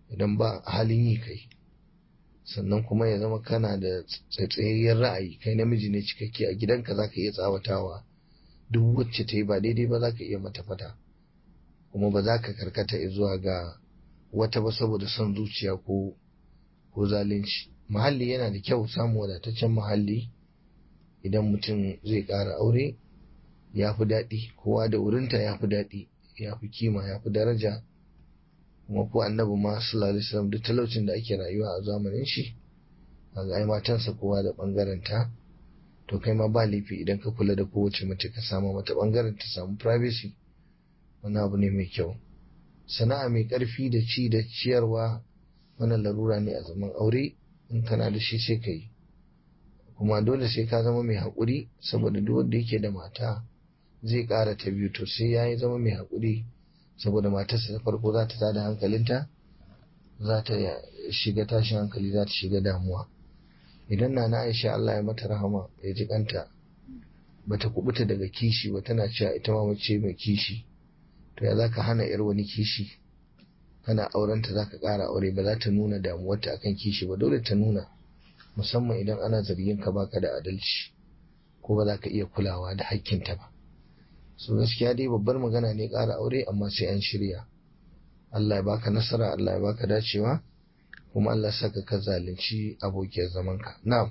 idan ba halin yi kai sannan kuma ya zama kana da tsaitsayayyar ra'ayi kai namiji ne cikakke a gidanka za ka iya tsawatawa duk wacce ta yi ba daidai ba za ka iya mata fata kuma ba za ka karkata zuwa ga wata ba saboda son zuciya ko ko zalunci muhalli yana da kyau samun wadataccen muhalli idan mutum zai ƙara aure ya fi daɗi kowa da wurinta ya fi daɗi ya fi kima ya fi daraja kuma ko annabi ma sallallahu alaihi wasallam duk talaucin da ake rayuwa a zamanin shi kaga ai matansa kowa da bangaren ta to kai ma ba laifi idan ka kula da kowace mace ka samu mata bangaren ta samu privacy wani abu ne mai kyau sana'a mai karfi da ci da ciyarwa wannan larura ne a zaman aure in kana da shi sai ka yi kuma dole sai ka zama mai haƙuri saboda duk wanda yake da mata zai ƙara ta biyu to sai ya yi zama mai haƙuri saboda matarsa ta farko za ta tada hankalinta za ta shiga tashin hankali za ta shiga damuwa idan na na aisha Allah ya mata rahama ya ji kanta bata kubuta daga kishi ba tana cewa ita ma mace mai kishi to ya zaka hana yar wani kishi kana aurenta zaka ƙara aure ba za ta nuna damuwarta akan kishi ba dole ta nuna musamman idan ana zargin ka baka da adalci ko ba za ka iya kulawa da hakkinta ba so gaskiya dai babbar magana ne ƙara aure amma sai an shirya Allah ya baka nasara Allah ya baka dacewa kuma Allah saka ka zalunci abokiyar zamanka na'am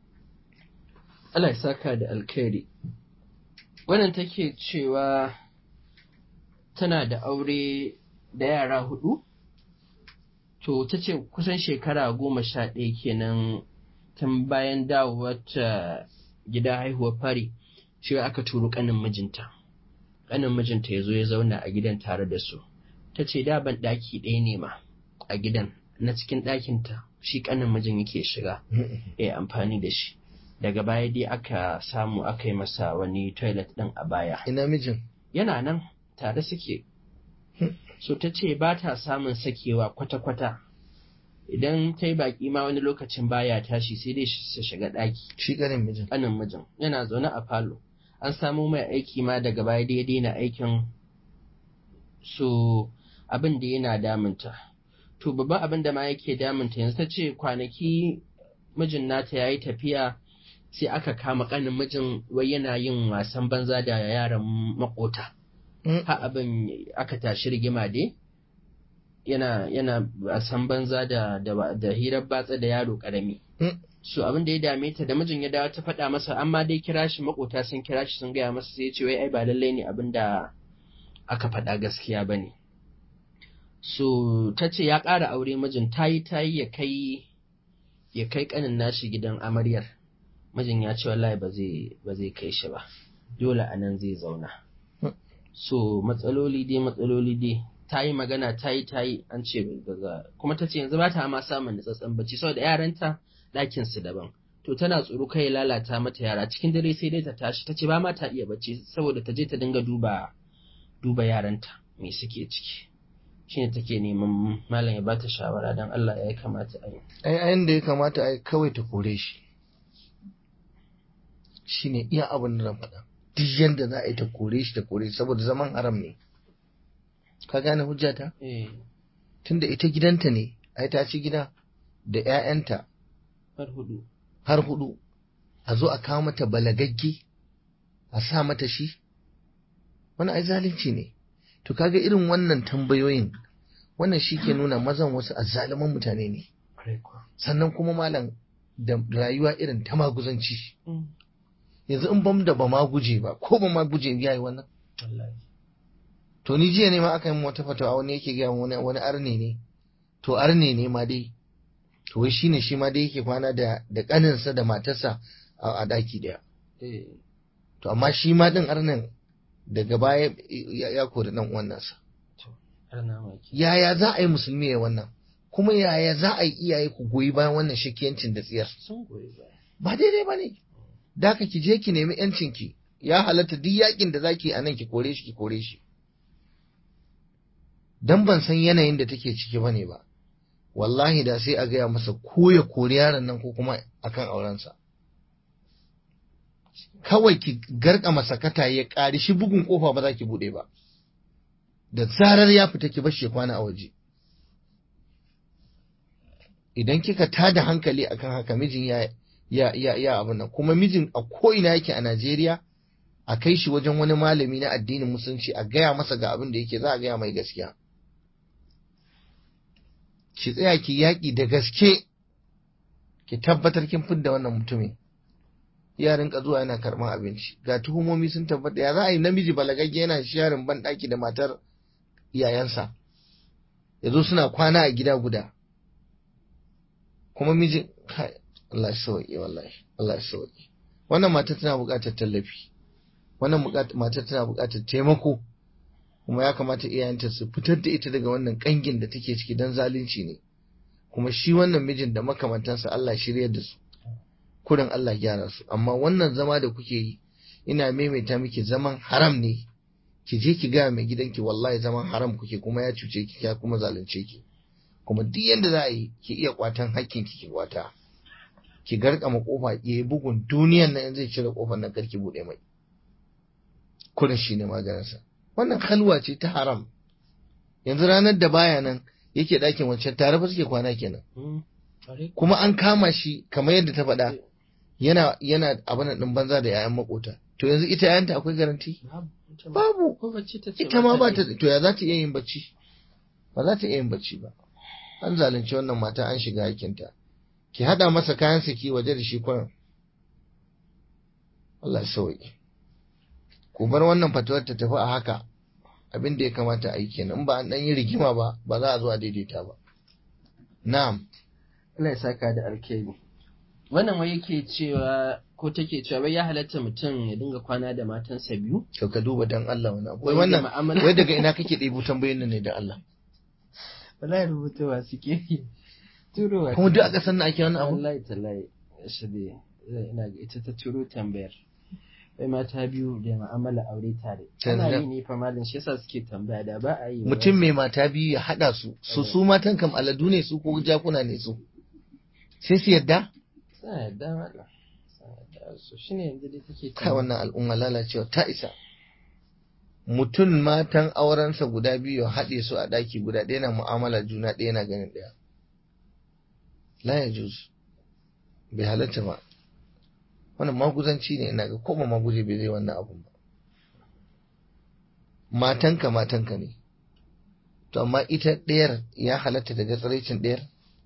Allah ya saka da alkhairi wannan take cewa tana da aure da yara hudu to ta ce kusan shekara goma sha ɗaya kenan tun bayan dawowar ta gida haihuwar fari shi aka turo ƙanin mijinta ƙanin mijinta ya zo ya zauna a gidan tare da su ta ce da ban ɗaki ɗaya ne ma a gidan na cikin ɗakinta shi ƙanin mijin yake shiga ya amfani da shi daga baya dai aka samu aka yi masa wani toilet ɗin a baya ina mijin yana nan tare suke so ta ce ba ta samun sakewa kwata-kwata idan ta yi baƙi ma wani lokacin baya tashi sai dai su shiga ɗaki shi ƙanin mijin ƙanin mijin yana zaune a falo an samo mai aiki ma daga baya da ya daina aikin so abin da yana damunta to babban abin da ma yake damunta yanzu ta ce kwanaki mijin nata ya yi tafiya sai aka kama ƙanin mijin wai yana yin wasan banza da yaran makota ha abin aka tashi rigima dai yana yana wasan banza da da, da hirar batsa da yaro ƙarami so abin da ya dame ta da mijin ya dawo ta faɗa masa amma dai kira shi makota sun kira shi sun gaya masa sai ya ce wai ai ba lallai ne abin da aka faɗa gaskiya ba ne so ta ce ya ƙara aure mijin ta yi ta yi ya kai ya kai ƙanin nashi gidan amaryar mijin ya ce wallahi ba zai ba zai kai shi ba dole a nan zai zauna so matsaloli dai matsaloli dai ta yi magana ta yi ta yi an ce daga kuma ta ce yanzu ba ta ma samun nutsatsen bacci saboda yaranta ɗakin su daban to tana tsoro kai lalata mata yara cikin dare sai dai ta tashi ta ce ba ma ta iya bacci saboda ta je ta dinga duba duba yaranta me suke ciki shine take neman malam ya bata shawara dan Allah ya kamata a yi ai ayin da ya kamata ai kawai ta kore shi shine iya abin da na faɗa duk yanda za a yi ta kore shi ta kore shi saboda zaman haram ne ka gane hujjata eh tunda ita gidanta ne ai ta ci gida da 'ya'yanta har hudu har hudu a zo a kawo mata balagagge a sa mata shi wani ai zalunci ne to kaga irin wannan tambayoyin wannan shi ke nuna mazan wasu azzaluman mutane ne sannan kuma malam da rayuwa irin ta maguzanci yanzu in bam da ba ma guje ba ko ba ma guje ya yi wannan to ni jiya ne ma aka yi wata fatawa wani yake gaya wani wani arne ne to arne ne ma dai to wai shine shi ma dai yake kwana da da kaninsa da matarsa a daki daya to amma shi ma din arnan daga baya ya kori dan uwan nasa yaya za a yi musulmi ya wannan kuma yaya za a yi iyaye ku goyi bayan wannan shakiyancin da tsiyar ba daidai ba ne da ka ki je ki nemi yancin ki ya halatta duk yakin da zaki a nan ki kore shi ki kore shi dan ban san yanayin da take ciki bane ba wallahi da sai a gaya masa ko ya kori yaron nan ko kuma akan aurensa kawai ki garka masakata ya ƙari shi bugun kofa ba za ki buɗe ba da zarar ya fita ki bashi kwana a waje idan kika tada hankali akan haka mijin ya ya ya ya abin nan kuma mijin a ko ina yake a Najeriya a kai shi wajen wani malami na addinin musulunci a gaya masa ga abin da yake za a gaya mai gaskiya ki tsaya ki yaƙi da gaske ki tabbatar kin fidda wannan mutumin ya rinka zuwa yana karɓar abinci ga tuhumomi sun tabbata ya za a yi namiji balagagge yana sharin ban ɗaki da matar iyayensa ya zo suna kwana a gida guda kuma miji kai Allah ya sauke wallahi Allah ya sauke wannan matar tana buƙatar tallafi wannan matar tana buƙatar taimako kuma ya kamata iyayenta su fitar da ita daga wannan kangin da take ciki dan zalunci ne kuma shi wannan mijin da makamantansa Allah shiryar da su kurin Allah gyara su amma wannan zama da kuke yi ina maimaita miki zaman haram ne ki je ki gaya mai gidanki wallahi zaman haram kuke kuma ya cuce ki ya kuma zalunce ki kuma duk yanda za a yi ki iya kwatan hakkin ki ki kwata ki garkama kofa ya bugun duniyan nan zai cire kofar nan karki bude mai kurin shi ne maganinsa wannan halwa ce ta haram yanzu ranar da baya nan yake ɗakin wancan tare fa suke kwana kenan kuma an kama shi kamar yadda ta faɗa yana yana abin ɗin banza da yayan makota to yanzu ita yayanta akwai garanti babu ita ma ba ta to ya za ta iya yin bacci ba za ta iya yin bacci ba an zalunci wannan mata an shiga hakinta ki haɗa masa kayan saki waje da shi kwanan Allah ya sauke ku bar wannan fatuwar ta tafi a haka abin da ya kamata a yi kenan ba an dan yi rigima ba ba za a zo a daidaita ba na'am Allah ya saka da alkhairi wannan wai yake cewa ko take cewa wai ya halatta mutum ya dinga kwana da matansa biyu to ka duba dan Allah wannan wai Wai da wannan mu'amala- wai daga ina kake ɗebo tambayoyin nan ne da Allah wallahi rubutuwa suke yi turowa kuma duk a ƙasar nan ake wannan abu wallahi tallahi shabe ina ga ita ta turo tambayar wai mata biyu da mu'amala aure tare ana Yanzu- yi ne fa malam shi yasa suke tambaya da ba a yi mutum mai mata biyu ya haɗa su su su matan kam aladu ne su ko jakuna ne su sai su yadda sa yadda malam sa yadda so shine yanzu dai take kai wannan al'umma lalacewa ta isa mutum matan aurensa guda biyu ya haɗe su a ɗaki guda ɗaya na mu'amala juna ɗaya na ganin ɗaya la ya juz bai halatta ba wannan maguzanci ne ina ga koma maguje bai zai wannan abun ba matanka matanka ne to amma ita ɗayar ya halatta daga tsiraicin ɗayar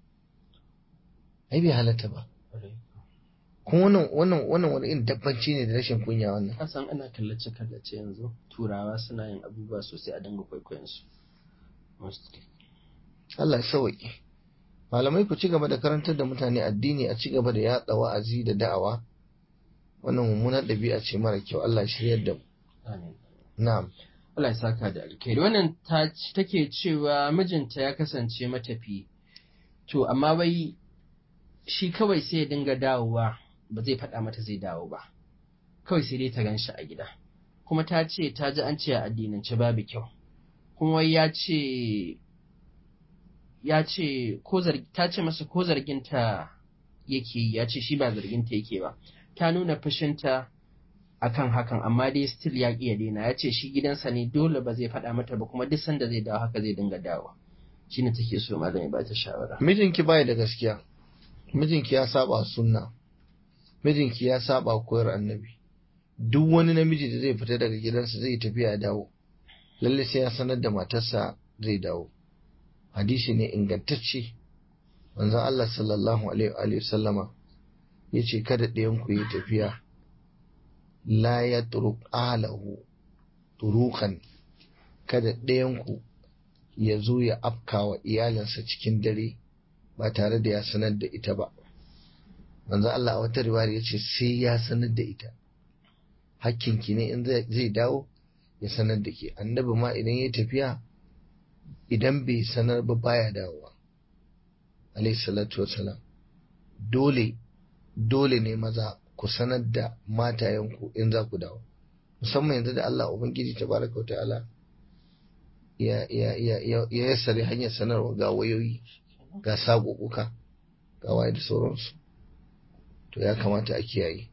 ai bai halatta ba kuma wannan wannan wannan wani irin dabbanci ne da rashin kunya wannan kasan ana kallace kallace yanzu turawa suna yin abubuwa sosai a dinga kwaikwayon su mostly Allah ya sauke malamai ku ci gaba da karantar da mutane addini a ci gaba da yaɗa wa'azi da da'awa wannan mummunar ɗabi'a ce mara kyau Allah ya shiryar da mu amin na'am Allah ya saka da alkhairi wannan ta take cewa mijinta ya kasance matafi to amma wai shi kawai sai ya dinga dawowa ba zai faɗa mata zai dawo ba kawai sai dai ta gan shi a gida kuma ta ce ta ji an ce a addinance babu kyau kuma wai ya ce ya ce ko zargi ta ce masa ko zarginta yake yi ya ce shi ba zarginta yake ba ta nuna fushinta akan hakan amma dai still ya ƙi ya daina ya ce shi gidansa ne dole ba zai faɗa mata ba kuma duk sanda zai dawo haka zai dinga dawo shine take so malam ya bata shawara mijinki bai da gaskiya mijinki ya saba sunna mijinki ya saba koyar annabi duk wani namiji da zai fita daga gidansa zai tafiya ya dawo lalle sai ya sanar da matarsa zai dawo hadisi ne ingantacce manzon Allah sallallahu alaihi wa alihi sallama yace kada ɗayan ku yi tafiya la ya turuk alahu turukan kada ɗayan ku ya zo ya afkawa iyalinsa cikin dare ba tare da ya sanar da ita ba manzo Allah a wata riwaya ya ce sai ya sanar da ita hakkinki ne in zai dawo ya sanar da ke annabi ma idan ya tafiya idan bai sanar ba baya dawowa alayhi salatu wasalam dole dole ne maza ku sanar da matayenku in za ku dawo musamman yanzu da Allah ubangiji tabaraka wa ta'ala ya ya ya ya yassare hanyar sanarwa ga wayoyi ga sagoguka ga waye da sauransu to ya kamata a kiyaye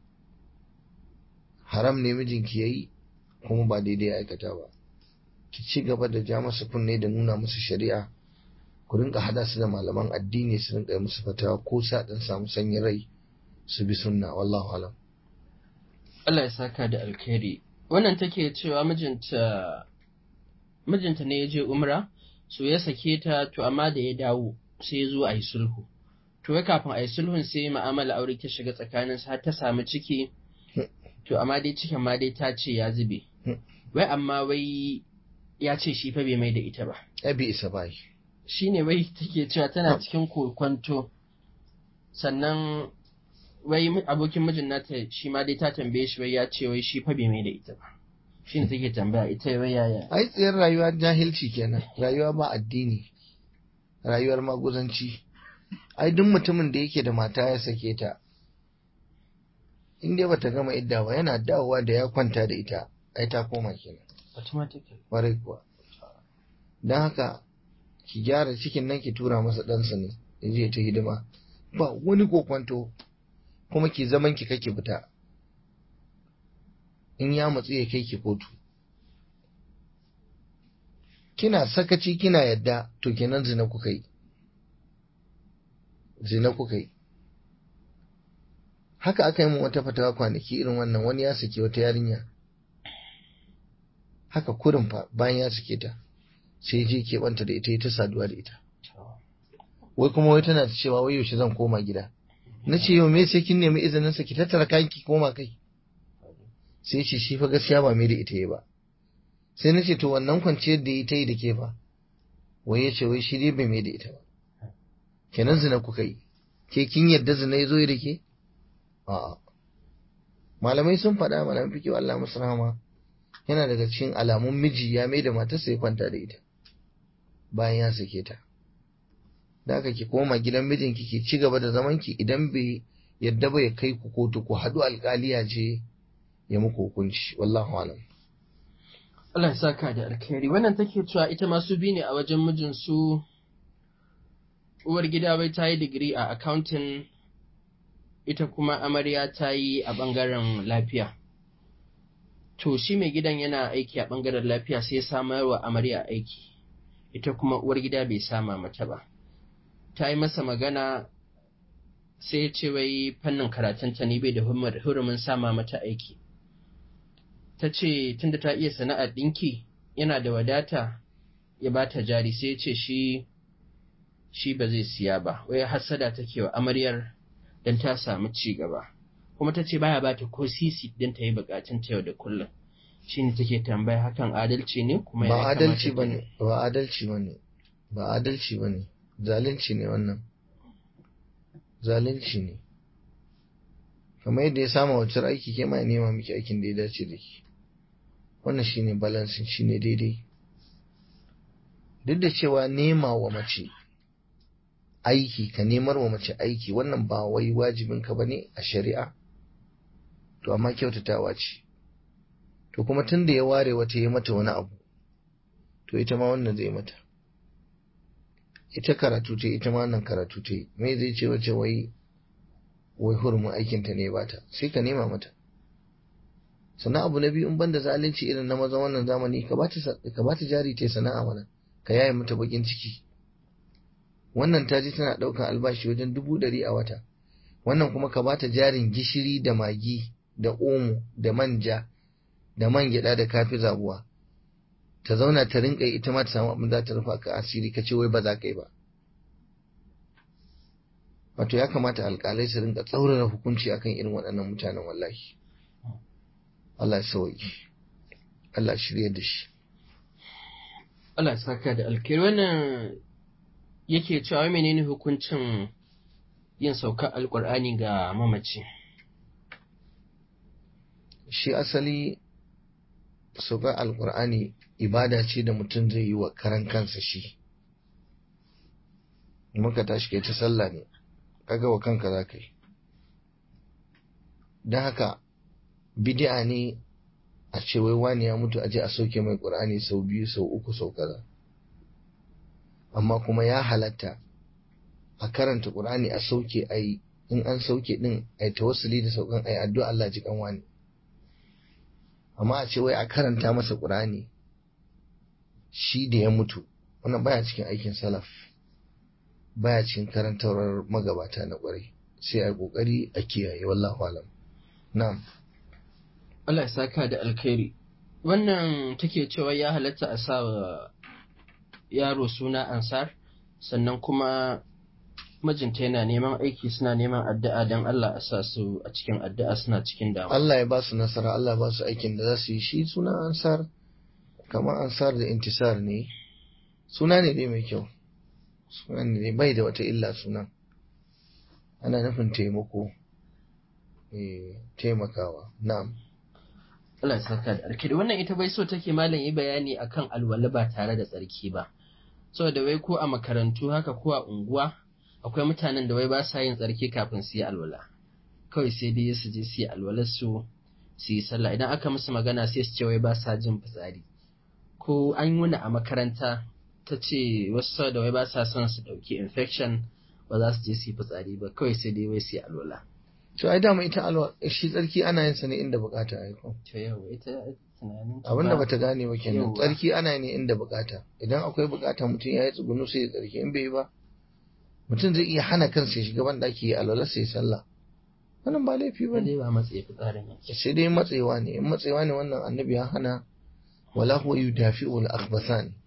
haram ne mijinki yayi kuma ba daidai ya aikata ba ki ci gaba da ja masa kunne da nuna masa shari'a ku rinka hada su da malaman addini su rinka musu fatawa ko sa dan samu sanyin rai su bi sunna wallahu alam Allah ya saka da alkhairi wannan take cewa mijinta mijinta ne ya je umra so ya sake ta to amma da ya dawo sai ya zo a yi sulhu to wai kafin a yi sulhun sai ma'amala aure ta shiga tsakanin har ta samu ciki to amma dai cikin ma dai ta ce ya zube wai amma wai ya ce shi fa bai mai da ita ba ai bai isa bai shine wai take cewa tana cikin kokwanto sannan wai abokin mijin nata shi ma dai ta tambaye shi wai ya ce wai shi fa bai mai da ita ba shi ne take tambaya ita wai yaya ai tsayar rayuwa jahilci kenan rayuwa ba addini rayuwar maguzanci ai duk mutumin da yake da mata ya sake ta in dai bata gama idda ba yana dawowa da ya kwanta da ita ai ta koma kenan automatically kwarai kuwa don haka ki gyara cikin nan ki tura masa ɗansa ne ya je ta hidima ba wani kokwanto kuma ki zaman ki kake fita in ya matsu ya kai ki kotu kina sakaci kina yadda to kenan zina kuka yi zina kuka yi haka aka yi min wata fatawa kwanaki irin wannan wani ya sake wata yarinya haka kurin fa bayan ya sake ta sai je keɓanta da ita ta saduwa da ita wai kuma wai tana cewa wai yaushe zan koma gida na ce yau me sai kin nemi izinin sa ki tattara kayan ki koma kai sai ce shi fa gaskiya ba mai da ita yi ba sai na ce to wannan kwanciyar da ita yi da ke fa wai ya ce wai shi dai bai mai da ita ba kenan zina kuka yi ke kin yadda zina ya zo da ke a'a malamai sun faɗa malamai fi kyau Allah musu rahama yana daga cikin alamun miji ya mai da matarsa ya kwanta da ita bayan ya sake ta da haka ki koma gidan mijinki ki ci gaba da zaman ki idan bai yadda ba ya kai ku kotu ku haɗu alƙaliya ce ya muku hukunci wallahu alam Allah ya saka da alkhairi wannan take cewa ita ma su bi ne a wajen mijin su uwar gida bai ta yi digiri a accounting ita kuma amarya ta yi a bangaren lafiya to shi mai gidan yana aiki a bangaren lafiya sai samar wa amarya aiki ita kuma uwar gida bai sama mata ba ta yi masa magana sai ya ce wai fannin karatunta ne bai da hurumin sama mata aiki ta ce tunda ta iya sana'ar ɗinki yana da wadata ya ba ta jari sai ya ce shi shi ba zai siya ba wai hassada take wa amaryar don ta samu ci gaba kuma ta ce baya bata ko sisi don ta yi bukatun ta yau da kullum shi ne take tambaya hakan adalci ne kuma ba adalci ba ne ba adalci ba ne ba adalci ba ne zalunci ne wannan zalunci ne kamar yadda ya sama wacce aiki ke ma nema miki aikin da ya dace da ki wannan shine balansin shine daidai duk da cewa nema wa mace aiki ka nemar wa mace aiki wannan ba wai wajibin ka bane a shari'a to amma kyautatawa ce to kuma tun da ya ware wata ya mata wani abu to ita ma wannan zai mata ita karatu ce ita ma wannan karatu ce me zai ce wace wai wai hurumin aikinta ne ba ta sai ka nema mata sannan abu na biyu in banda zalunci irin na maza wannan zamani ka ba ta jari ta sana'a mana ka yaye mata bakin ciki wannan ta ji tana ɗaukar albashi wajen dubu ɗari a wata wannan kuma ka bata jarin gishiri da magi da omo da manja da man gyaɗa da kafi zabuwa ta zauna ta rinka ita ma ta samu abin za ta rufa ka asiri ka ce wai ba za ka yi ba wato ya kamata alƙalai su rinka tsaurara hukunci akan irin waɗannan mutanen wallahi Allah ya sauki Allah shirya da shi Allah saka da alkhairi wannan yake cewa menene hukuncin yin saukar alkur'ani ga mamaci shi asali saukar alkur'ani ibada ce da mutum zai yi wa karan kansa shi muka tashi kai ta sallah ne kaga wa kanka za ka yi don haka bid'a ne a ce wai wani ya mutu a je a sauke mai ƙur'ani sau biyu sau uku sau kaza amma kuma ya halatta a karanta ƙur'ani a sauke a yi in an sauke din a yi tawassuli da saukan a yi addu'a Allah ji kan wani amma a ce wai a karanta masa ƙur'ani shi da ya mutu wannan baya cikin aikin salaf baya cikin karantarwar magabata na kwarai sai a kokari a kiyaye wallahu alam na'am Allah ya saka da alkhairi wannan take cewa ya halatta a sa wa yaro suna ansar sannan kuma mijinta yana neman aiki suna neman addu'a don Allah a sa su a cikin addu'a suna cikin damuwa. Allah ya ba su nasara Allah ya ba su aikin da za su yi shi suna ansar kamar ansar da intisar ne suna ne dai mai kyau suna ne bai da wata illa suna ana nufin taimako eh taimakawa na'am Allah ya saka da alkhairi wannan ita bai so take malam yi bayani akan alwala ba tare da tsarki ba saboda wai ko a makarantu haka ko a unguwa akwai mutanen da wai ba sa yin tsarki kafin su yi alwala kawai sai dai su je su yi alwalar su su yi sallah idan aka musu magana sai su ce wai ba sa jin fitsari ko an yi wani a makaranta ta ce wasu da wai ba sa son su ɗauki infection ba za su je su yi fitsari ba kawai sai dai wai su yi alwala to ai dama ita alwa shi tsarki ana yin sa ne inda bukata ai ko to yau ita tunanin ta abinda ba- bata gane ba kenan Yauwa. tsarki ana yi ne inda bukata idan akwai bukata mutum ya yi tsugunu sai ya tsarki in bai yi ba mutum zai iya hana kansa ya shiga ban daki ya alwala sai ya sallah wannan ba laifi ba ba ne dai ba matsayi fitsarin yake sai dai matsewa ne in matsewa ne wannan annabi ya hana wala huwa yudafi'u al-akhbathan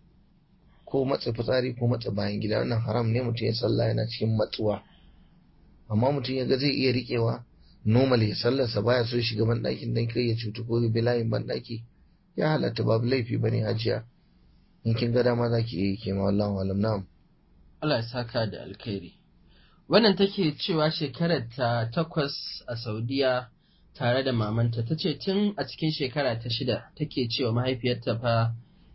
ko matse fitsari ko matse bayan gida wannan haram ne mutum ya sallah yana cikin matsuwa amma mutum ya ga zai iya riƙewa normal ya sallarsa baya so ya shiga ban ɗakin dan kai ya cutu ko ya bi layin ban ɗaki ya halatta babu laifi bane hajiya in kin ga dama zaki iya yi ke ma wallahu alam na'am Allah ya saka da alkhairi. Wannan take cewa shekarar ta takwas a Saudiya tare da mamanta ta ce tun a cikin shekara ta shida take cewa mahaifiyarta fa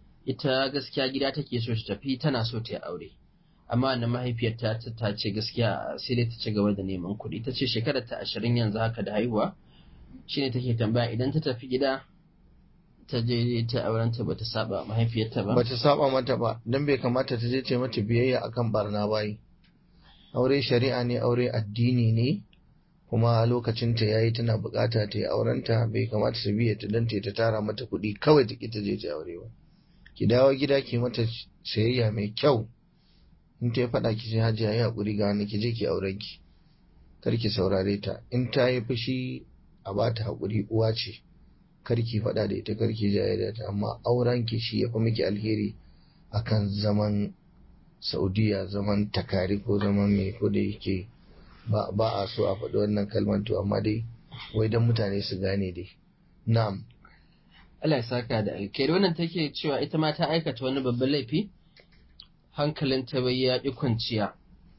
ita gaskiya gida take so ta tafi tana so ta yi aure. Amma wannan mahaifiyarta ta ta ce gaskiya sai dai ta ci gaba da neman kuɗi. Ta ce shekarar ta ashirin yanzu haka da haihuwa shine take tambaya idan ta tafi gida ta je ta aurenta bata saba mahaifiyarta ba. bata saba mata ba dan bai kamata ta je ta yi mata biyayya akan barna bayi aure shari'a ne aure addini ne kuma lokacin ta yayi tana bukata ta yi aurenta bai kamata ta biya ta dan ta ta tara mata kuɗi kawai ta ki ta je ta yi aure ba ki dawo gida ki mata sayayya mai kyau in ta yi faɗa ki ce hajiya yi haƙuri ga wani ki je ki auren ki kar ki saurare ta in ta yi fushi a ba ta haƙuri uwa ce kar ki faɗa da ita kar ki jaye da ta amma auren ki shi ya fi miki alheri akan zaman Saudiya zaman takari ko zaman mai ko da yake ba, ba a so a faɗi wannan kalmar to amma dai wai dan mutane su gane dai na'am Allah ya saka da alkhairi wannan take cewa ita ma ta aikata wani babban laifi hankalinta bai ya ƙi kwanciya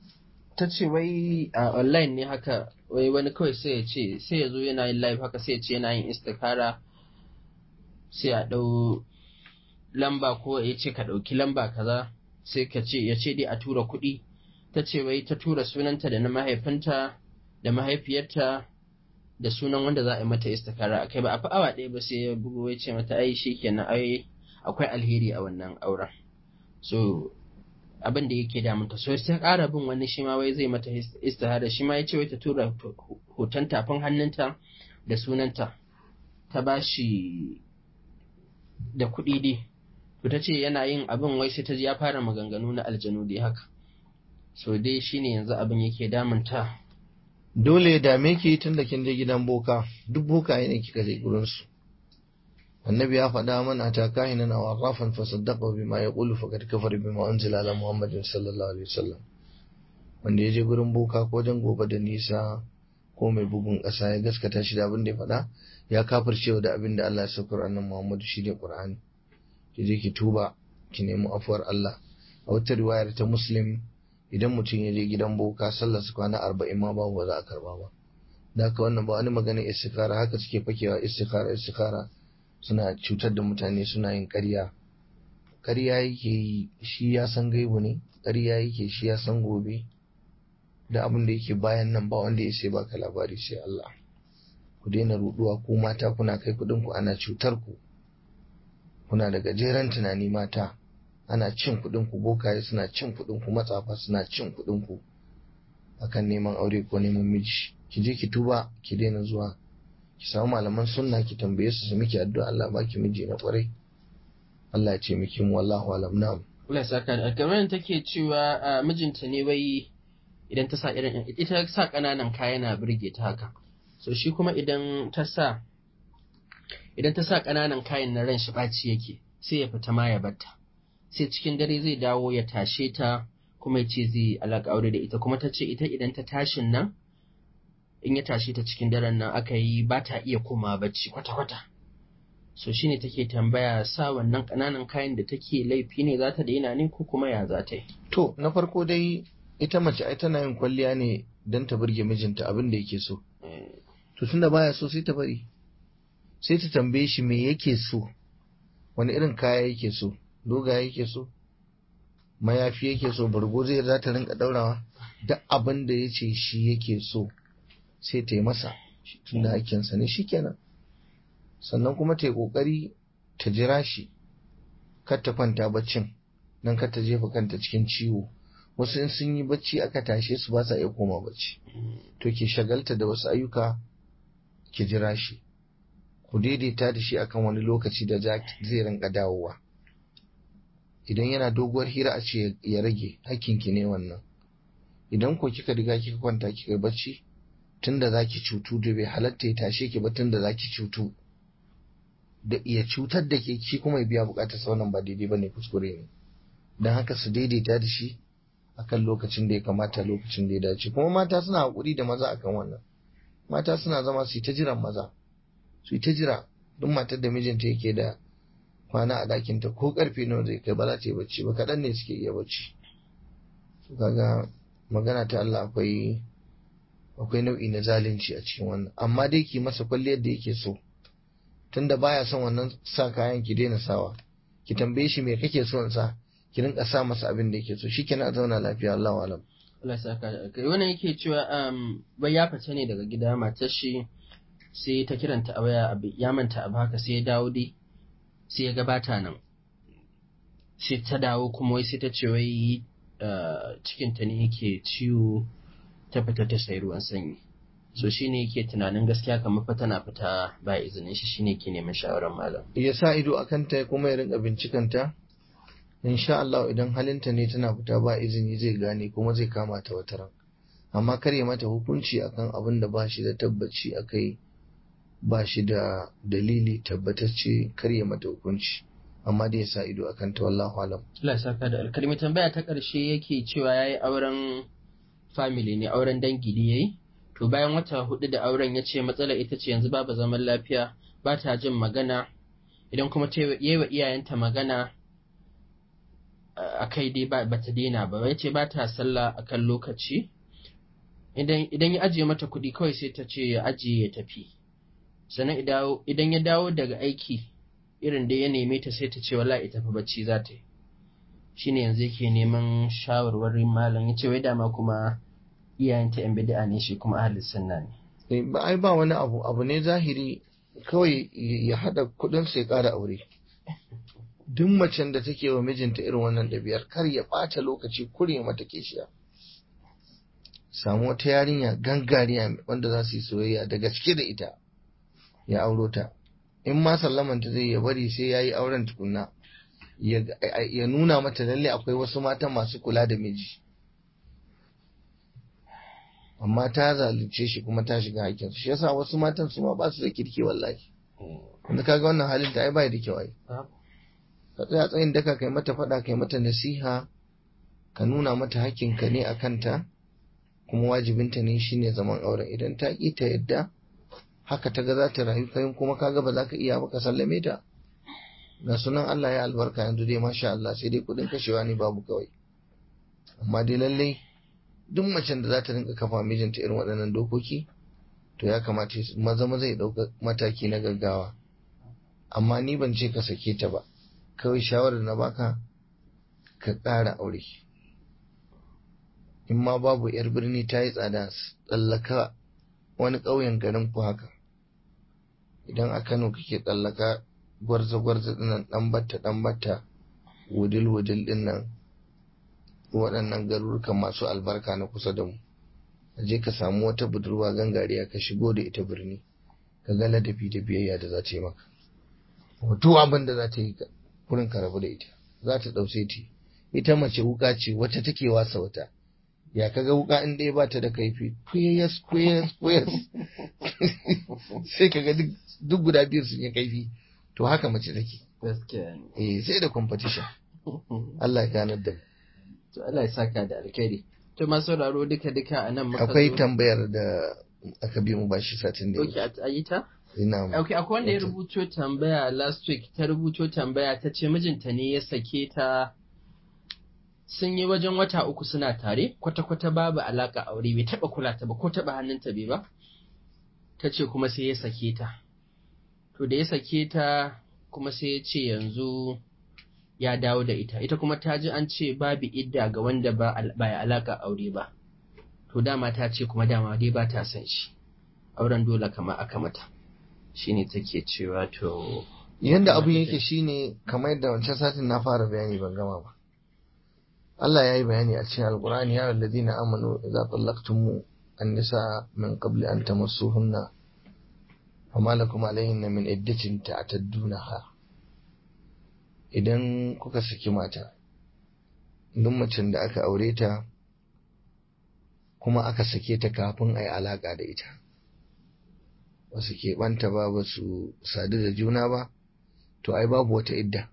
ta ce wai a online ne haka wai wani kawai sai ya ce sai ya zo yana yin live haka sai ya ce yana yin istikara sai a ɗau lamba ko ya ce ka ɗauki lamba kaza sai ka ce ya ce dai a tura kuɗi ta ce wai ta tura sunanta da na mahaifinta da mahaifiyarta da sunan wanda za a yi mata istikara akai ba a fi awa ɗaya ba sai ya bugo ya ce mata ai shi kenan ai akwai alheri a wannan auren so abin da yake damunta so sai ƙara bin wani shi ma wai zai mata istihara shi ma ya ce wai ta tura hoton tafin hannunta da sunanta ta ba shi da kuɗi dai to ta ce yana yin abin wai sai ta ji ya fara maganganu na aljanu dai haka so dai shine yanzu abin yake damunta dole ya dame ki tun da kin je gidan boka duk bokaye ne kika je gurin su annabi ya faɗa mana ta kahinan aw arrafan fa saddaqa bima yaqulu faqad kafara bima unzila ala muhammadin sallallahu alaihi wasallam wanda ya je gurin boka ko dan gobe da nisa ko mai bugun ƙasa ya gaskata shi da abin da ya faɗa ya kafircewa da abin da Allah ya saukar annabi Muhammadu shi ne Qur'ani ki je ki tuba ki nemi afuwar Allah a wata riwayar ta Muslim idan mutum ya je gidan boka sallar su kwana arba'in ma babu ba za a karba ba da haka wannan ba wani magana istikara haka suke fakewa istikara istikara suna cutar da mutane suna yin ƙarya ƙarya yake yi shi ya san gaibu ne ƙarya yake shi ya san gobe da abin da yake bayan nan ba wanda ya sai baka labari sai Allah ku daina ruduwa ku mata kuna kai kuɗin ku ana cutar ku kuna da gajeren tunani mata ana cin kuɗin ku bokaye suna cin kuɗin ku matsafa suna cin kuɗin ku akan neman aure ko neman miji ki je ki tuba ki daina zuwa ki samu malaman sunna ki tambaye su su miki addu'a Allah baki miji na kwarai Allah ya ce miki mu wallahu alam na'am Allah saka da kamar take cewa mijinta ne wai idan ta sa irin ita sa ƙananan kaya na birge ta haka so shi kuma idan ta sa idan ta sa ƙananan kayan na ran shi ɓaci yake sai ya fita ma ya batta sai cikin dare zai dawo ya tashe ta kuma ya ce zai alaƙa aure da ita kuma ta ce ita idan ta tashin nan in ya tashe ta cikin daren nan aka yi ba ta iya koma bacci kwata-kwata so shine take tambaya sa wannan ƙananan kayan da take laifi ne za ta daina ne ko kuma ya za ta yi to na farko dai ita mace ai tana yin kwalliya ne don ta burge mijinta abin da yake so to tunda baya so sai ta bari sai ta tambaye shi me yake so wani irin kaya yake so dogaye yake so mayafi yake so bargo zai za ta rinka daurawa duk abin da ya ce shi yake so sai ta yi masa tunda hakinsa ne shikenan sannan kuma ta yi kokari ta jira shi kar ta kwanta baccin nan kar ta jefa kanta cikin ciwo wasu in sun yi bacci aka tashe su ba sa iya koma bacci to ke shagalta da wasu ayyuka ki jira shi ku daidaita da shi akan wani lokaci da zai rinka dawowa idan yana doguwar hira a ce ya rage hakkinki ne wannan idan ko kika riga kika kwanta kika bacci tunda zaki cutu da bai halatta ya tashe ki ba tunda zaki cutu da iya cutar da ke shi kuma ya biya bukatar sa wannan ba daidai bane kuskure ne dan haka su daidaita da shi akan lokacin da ya kamata lokacin da ya dace kuma mata suna hakuri da maza akan wannan mata suna zama su yi ta jiran maza su yi ta jira duk matar da mijinta yake da kwana a ɗakinta ko karfe nawa zai kai ba za ta yi bacci ba kaɗan ne suke iya bacci su kaga magana ta Allah akwai akwai nau'i na zalunci a cikin wannan amma dai ki masa kwalliyar da yake so tunda baya son wannan sa kayan ki daina sawa ki tambaye shi me kake so in sa ki rinka sa masa abin da yake so shikenan a zauna lafiya Allahu alam Allah saka da kai wannan yake cewa um bai ya fita ne daga gida matar shi sai ta kiranta a waya ya manta abu haka sai ya dawo dai sai ya gabata nan sai ta dawo kuma wai sai ta ce wai cikinta ne yake ciwo ta fita ta sayi ruwan sanyi so shine yake tunanin gaskiya kamar fa tana fita ba izinin shi shine ke neman shawarar malam ya sa ido akan ta kuma ya rinka bincikanta insha Allah idan halinta ne tana fita ba izini zai gane kuma zai kama ta wata ran amma kar ya mata hukunci akan abin da ba shi da tabbaci akai ba shi da dalili tabbatacce kar ya mata hukunci amma dai ya sa ido akan ta wallahu alam Allah saka da alkalmi tambaya ta karshe yake cewa yayi auren family ne auren dangi da yayi to bayan wata hudu da auren ya ce matsalar ita ce yanzu babu zaman lafiya ba ta jin magana idan kuma ta yi wa iyayenta magana a kai dai ba ta daina ba ya ce ba ta sallah a kan lokaci idan ya ajiye mata kuɗi kawai sai ta ce ya ajiye ya tafi sannan idan ya dawo daga aiki irin da ya neme ta sai ta ce wala ita fa bacci za ta yi shine yanzu yake neman shawarwarin malam ya ce wai dama kuma iyayenta yan bid'a ne shi kuma ahli sunna ne ba ai ba wani abu abu ne zahiri kawai ya hada kudin sai kara aure duk macen da take wa mijinta irin wannan ɗabi'ar kar ya ɓata lokaci kure mata kishiya samu wata yarinya gangariya wanda za su yi soyayya da gaske da ita ya auro ta in ma sallamanta zai ya bari sai ya yi auren tukunna ya nuna mata lalle akwai wasu matan masu kula da miji amma ta zalunce shi kuma ta shiga hakinsu shi yasa wasu matan su ma ba su da kirki wallahi wanda kaga wannan halin ta ai bai da kyau ai ka tsaya tsayin daka kai mata faɗa kai mata nasiha ka nuna mata hakkinka ne a kanta kuma wajibinta ne shine zaman auren idan ta ƙi ta yadda haka ta ga za ta rayu kayan kuma kaga ba za ka iya ba ka sallame ta ga sunan Allah ya albarka yanzu dai masha Allah sai dai kuɗin kashewa ne babu kawai amma dai lallai duk macen da za ta rinka kafa mijinta irin waɗannan dokoki to ya kamata maza maza ya ɗauka mataki na gaggawa amma ni ban ce ka sake ta ba kawai shawarar na baka ka ƙara aure in ma babu yar birni ta yi tsada tsallaka wani ƙauyen garin ku haka idan a kano kake tsallaka gwarza-gwarza dinnan ɗan batta ɗan batta wudil-wudil dinnan waɗannan garurukan masu albarka na kusa da mu je ka samu wata budurwa gangariya ka shigo da ita birni ka ga ladabi da biyayya da za ta yi maka wato abin da za ta yi kurin ka rabu da ita za ta ɗauce ti ita mace wuka ce wata take wasa wata ya kaga wuka in dai bata da kaifi kuyas kuyas kuyas sai kaga duk guda biyar sun yi kaifi to haka mace take gaskiya ne eh sai da competition Allah ya ganar da to Allah ya saka da alkhairi to masu sauraro duka duka a nan muka akwai zo- tambayar da aka bi mu bashi satin da Okay, a yi ta? ina Okay, akwai wanda ya Wata. rubuto tambaya last week, ta rubuto tambaya ta ce mijinta ne ya sake ta sun yi wajen wata uku suna tare, kwata-kwata babu alaka aure bai taba kula ta ba ko taba hannunta bai ba. Ta ce kuma sai ya sake ta. To da ya sake ta kuma sai ya ce yanzu ya dawo da ita. Ita kuma ta ji an ce babu idda ga wanda ba al- ba ya alaka aure ba. To dama ta ce kuma dama dai ba ta son shi. Auren dole kama aka mata. shine take cewa to yanda abin yake shine kamar yadda wancan satin na fara bayani ban gama ba Allah ya yi bayani a cikin alkur'ani ya alladhina amanu idza tallaqtum an-nisa min qabli an tamassuhunna fama lakum alayhinna min iddatin ta'taddunaha idan kuka saki mata duk macen da aka aure ta kuma aka sake ta kafin a yi alaƙa da ita ba su keɓanta ba ba su sadu da juna ba to ai babu wata idda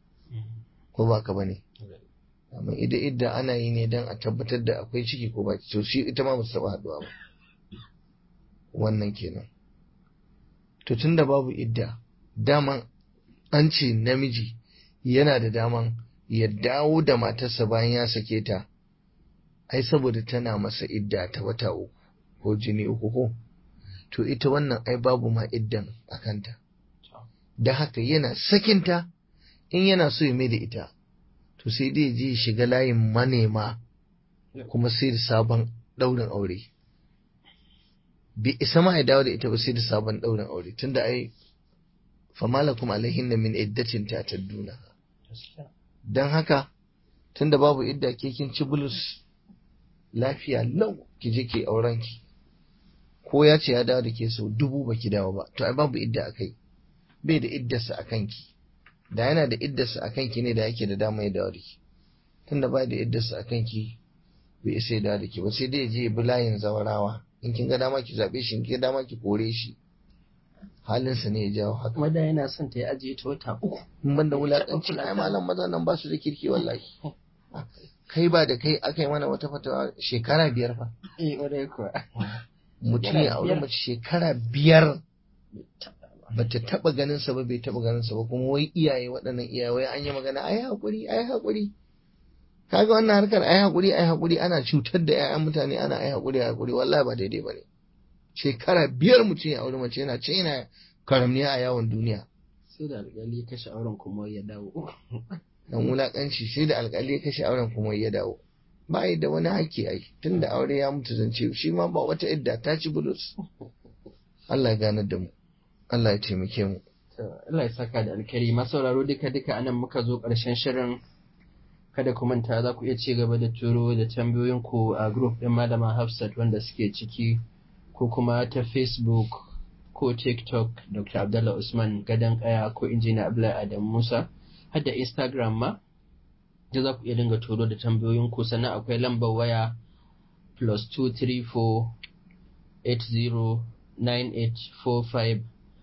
ko ba ka ba ne amma ida idda ana yi ne don a tabbatar da akwai ciki ko ba to shi ita ma ba su taɓa haɗuwa ba wannan kenan to tun da babu idda daman an ce namiji yana da daman ya dawo da matarsa bayan ya sake ta ai saboda tana masa idda ta wata uku ko jini uku ko to ita wannan ai babu ma iddan a kanta da haka yana sakinta in yana so ya mai da ita to sai dai je ya shiga layin manema kuma sai da sabon ɗaurin aure bai isa ma ya dawo da ita ba sai da sabon ɗaurin aure tunda ai famalakum alaihin min iddatin ta tadduna don haka tunda babu idda ke kin ci bulus lafiya lau ki je ki auren ki ko ya ce ya dawo da ke sau dubu ba ki dawo ba to ai babu idda a kai bai da iddarsa a kanki da yana da iddarsa a kanki ne da yake da dama ya dawo da ki tunda ba da iddarsa a kanki bai isa ya dawo da ki ba sai dai ya je ya bi layin zawarawa in kin ga dama ki zaɓe shi in kin ga dama ki kore shi halinsa ne ya jawo haka kuma da yana son ta ya ajiye ta wata uku in ban da wulaƙanci ai malam maza nan ba su da kirki wallahi kai ba da kai aka yi mana wata fatawa shekara biyar fa eh ƙwarai kuwa mutum ya aure mace shekara biyar bata taba ganin sa ba bai taba ganin sa ba kuma wai iyaye waɗannan iyaye wai an yi magana ai hakuri ai hakuri kaga wannan harkar ai hakuri ai hakuri ana cutar da ƴaƴan mutane ana ai hakuri ai hakuri wallahi ba daidai bane shekara biyar mutum ya aure mace yana ce yana karamniya a yawon duniya sai da alƙali ya kashe auren kuma ya dawo dan wulakanci sai da alƙali ya kashe auren kuma ya dawo ba yi da wani haƙƙi ai tunda aure ya mutu zance shi ma ba wata idda ta ci bulus Allah ya ganar da mu Allah ya taimake mu Allah ya saka da alkari masauraro duka duka anan muka zo ƙarshen shirin kada ku manta za ku iya ci gaba da turo da tambayoyin ku a group ɗin malama Hafsat wanda suke ciki ko kuma ta Facebook ko TikTok Dr. Abdullah Usman Gadan Kaya ko Injiniya Abdullahi Adam Musa har da Instagram ma da za ku iya dinga turo da tambayoyin ku sannan akwai lambar waya plus 234 80 9845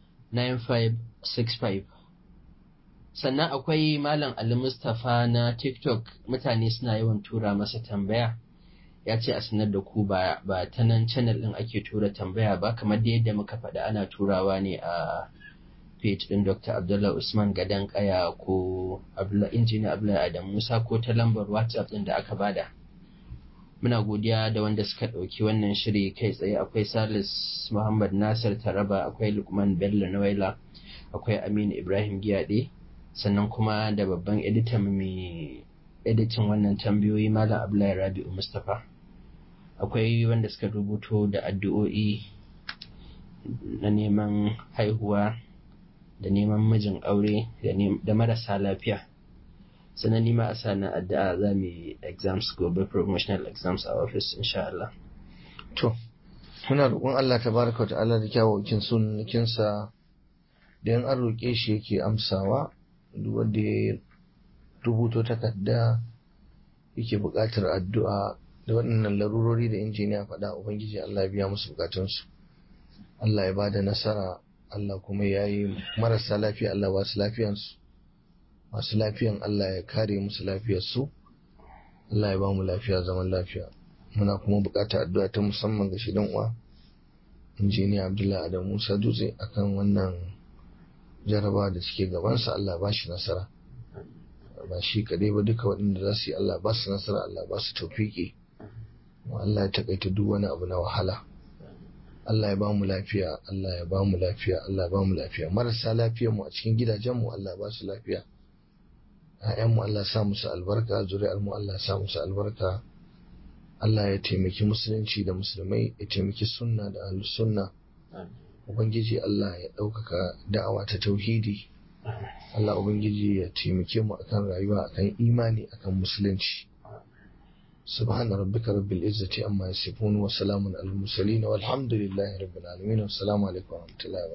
9565 sannan akwai malam Ali Mustapha na TikTok mutane suna yawan tura masa tambaya ya ce a sanar da ku ba ba ta nan channel din ake tura tambaya ba kamar da yadda muka faɗa ana turawa ne a page din Dr. Abdullah Usman Gadan Kaya ko Abdullah Injiniya Abdullah Adam Musa ko ta lambar WhatsApp din da aka bada muna godiya da wanda suka ɗauki wannan shiri kai tsaye akwai Salis Muhammad Nasir Taraba akwai Lukman Bello Nawaila akwai Aminu Ibrahim Giyade sannan kuma da babban editan mai editin wannan tambayoyi Malam Abdullahi Rabi'u Mustapha akwai wanda suka rubuto da addu'o'i na neman haihuwa da neman mijin aure da marasa lafiya sannan nima a sana addu'a za mu yi exams gobe promotional exams a office insha Allah. To, muna roƙon Allah ta baraka ta'ala da kyawawakin sunnikinsa da yan an roƙe shi yake amsawa duk wanda ya rubuto takarda yake buƙatar addu'a da waɗannan larurori da injiniya faɗa ubangiji Allah ya biya musu bukatunsu Allah ya bada nasara Allah kuma ya yi marasa lafiya Allah ba su lafiyansu masu lafiyan Allah ya kare musu lafiyarsu Allah ya ba mu lafiya zaman lafiya muna kuma buƙatar addu'a ta musamman ga shi uwa injiniya Abdullahi Adam Musa Dutse akan wannan jaraba da suke gabansa Allah ba shi nasara ba shi kaɗai ba duka waɗanda za su yi Allah ba su nasara Allah ba su taufiki Allah ya takaita duk wani abu na wahala Allah ya ba mu lafiya Allah ya ba mu lafiya Allah ya ba mu lafiya marasa lafiyar mu a cikin gidajen mu Allah ba su lafiya ƴaƴan mu Allah sa musu albarka zuri'ar mu Allah sa musu albarka Allah ya taimaki musulunci da musulmai ya taimaki sunna da ahlus sunna ubangiji Allah ya ɗaukaka da'awa ta tauhidi Allah ubangiji ya taimake mu akan rayuwa akan imani akan musulunci سبحان ربك رب العزة عما يصفون وسلام على المرسلين والحمد لله رب العالمين والسلام عليكم ورحمة الله وبركاته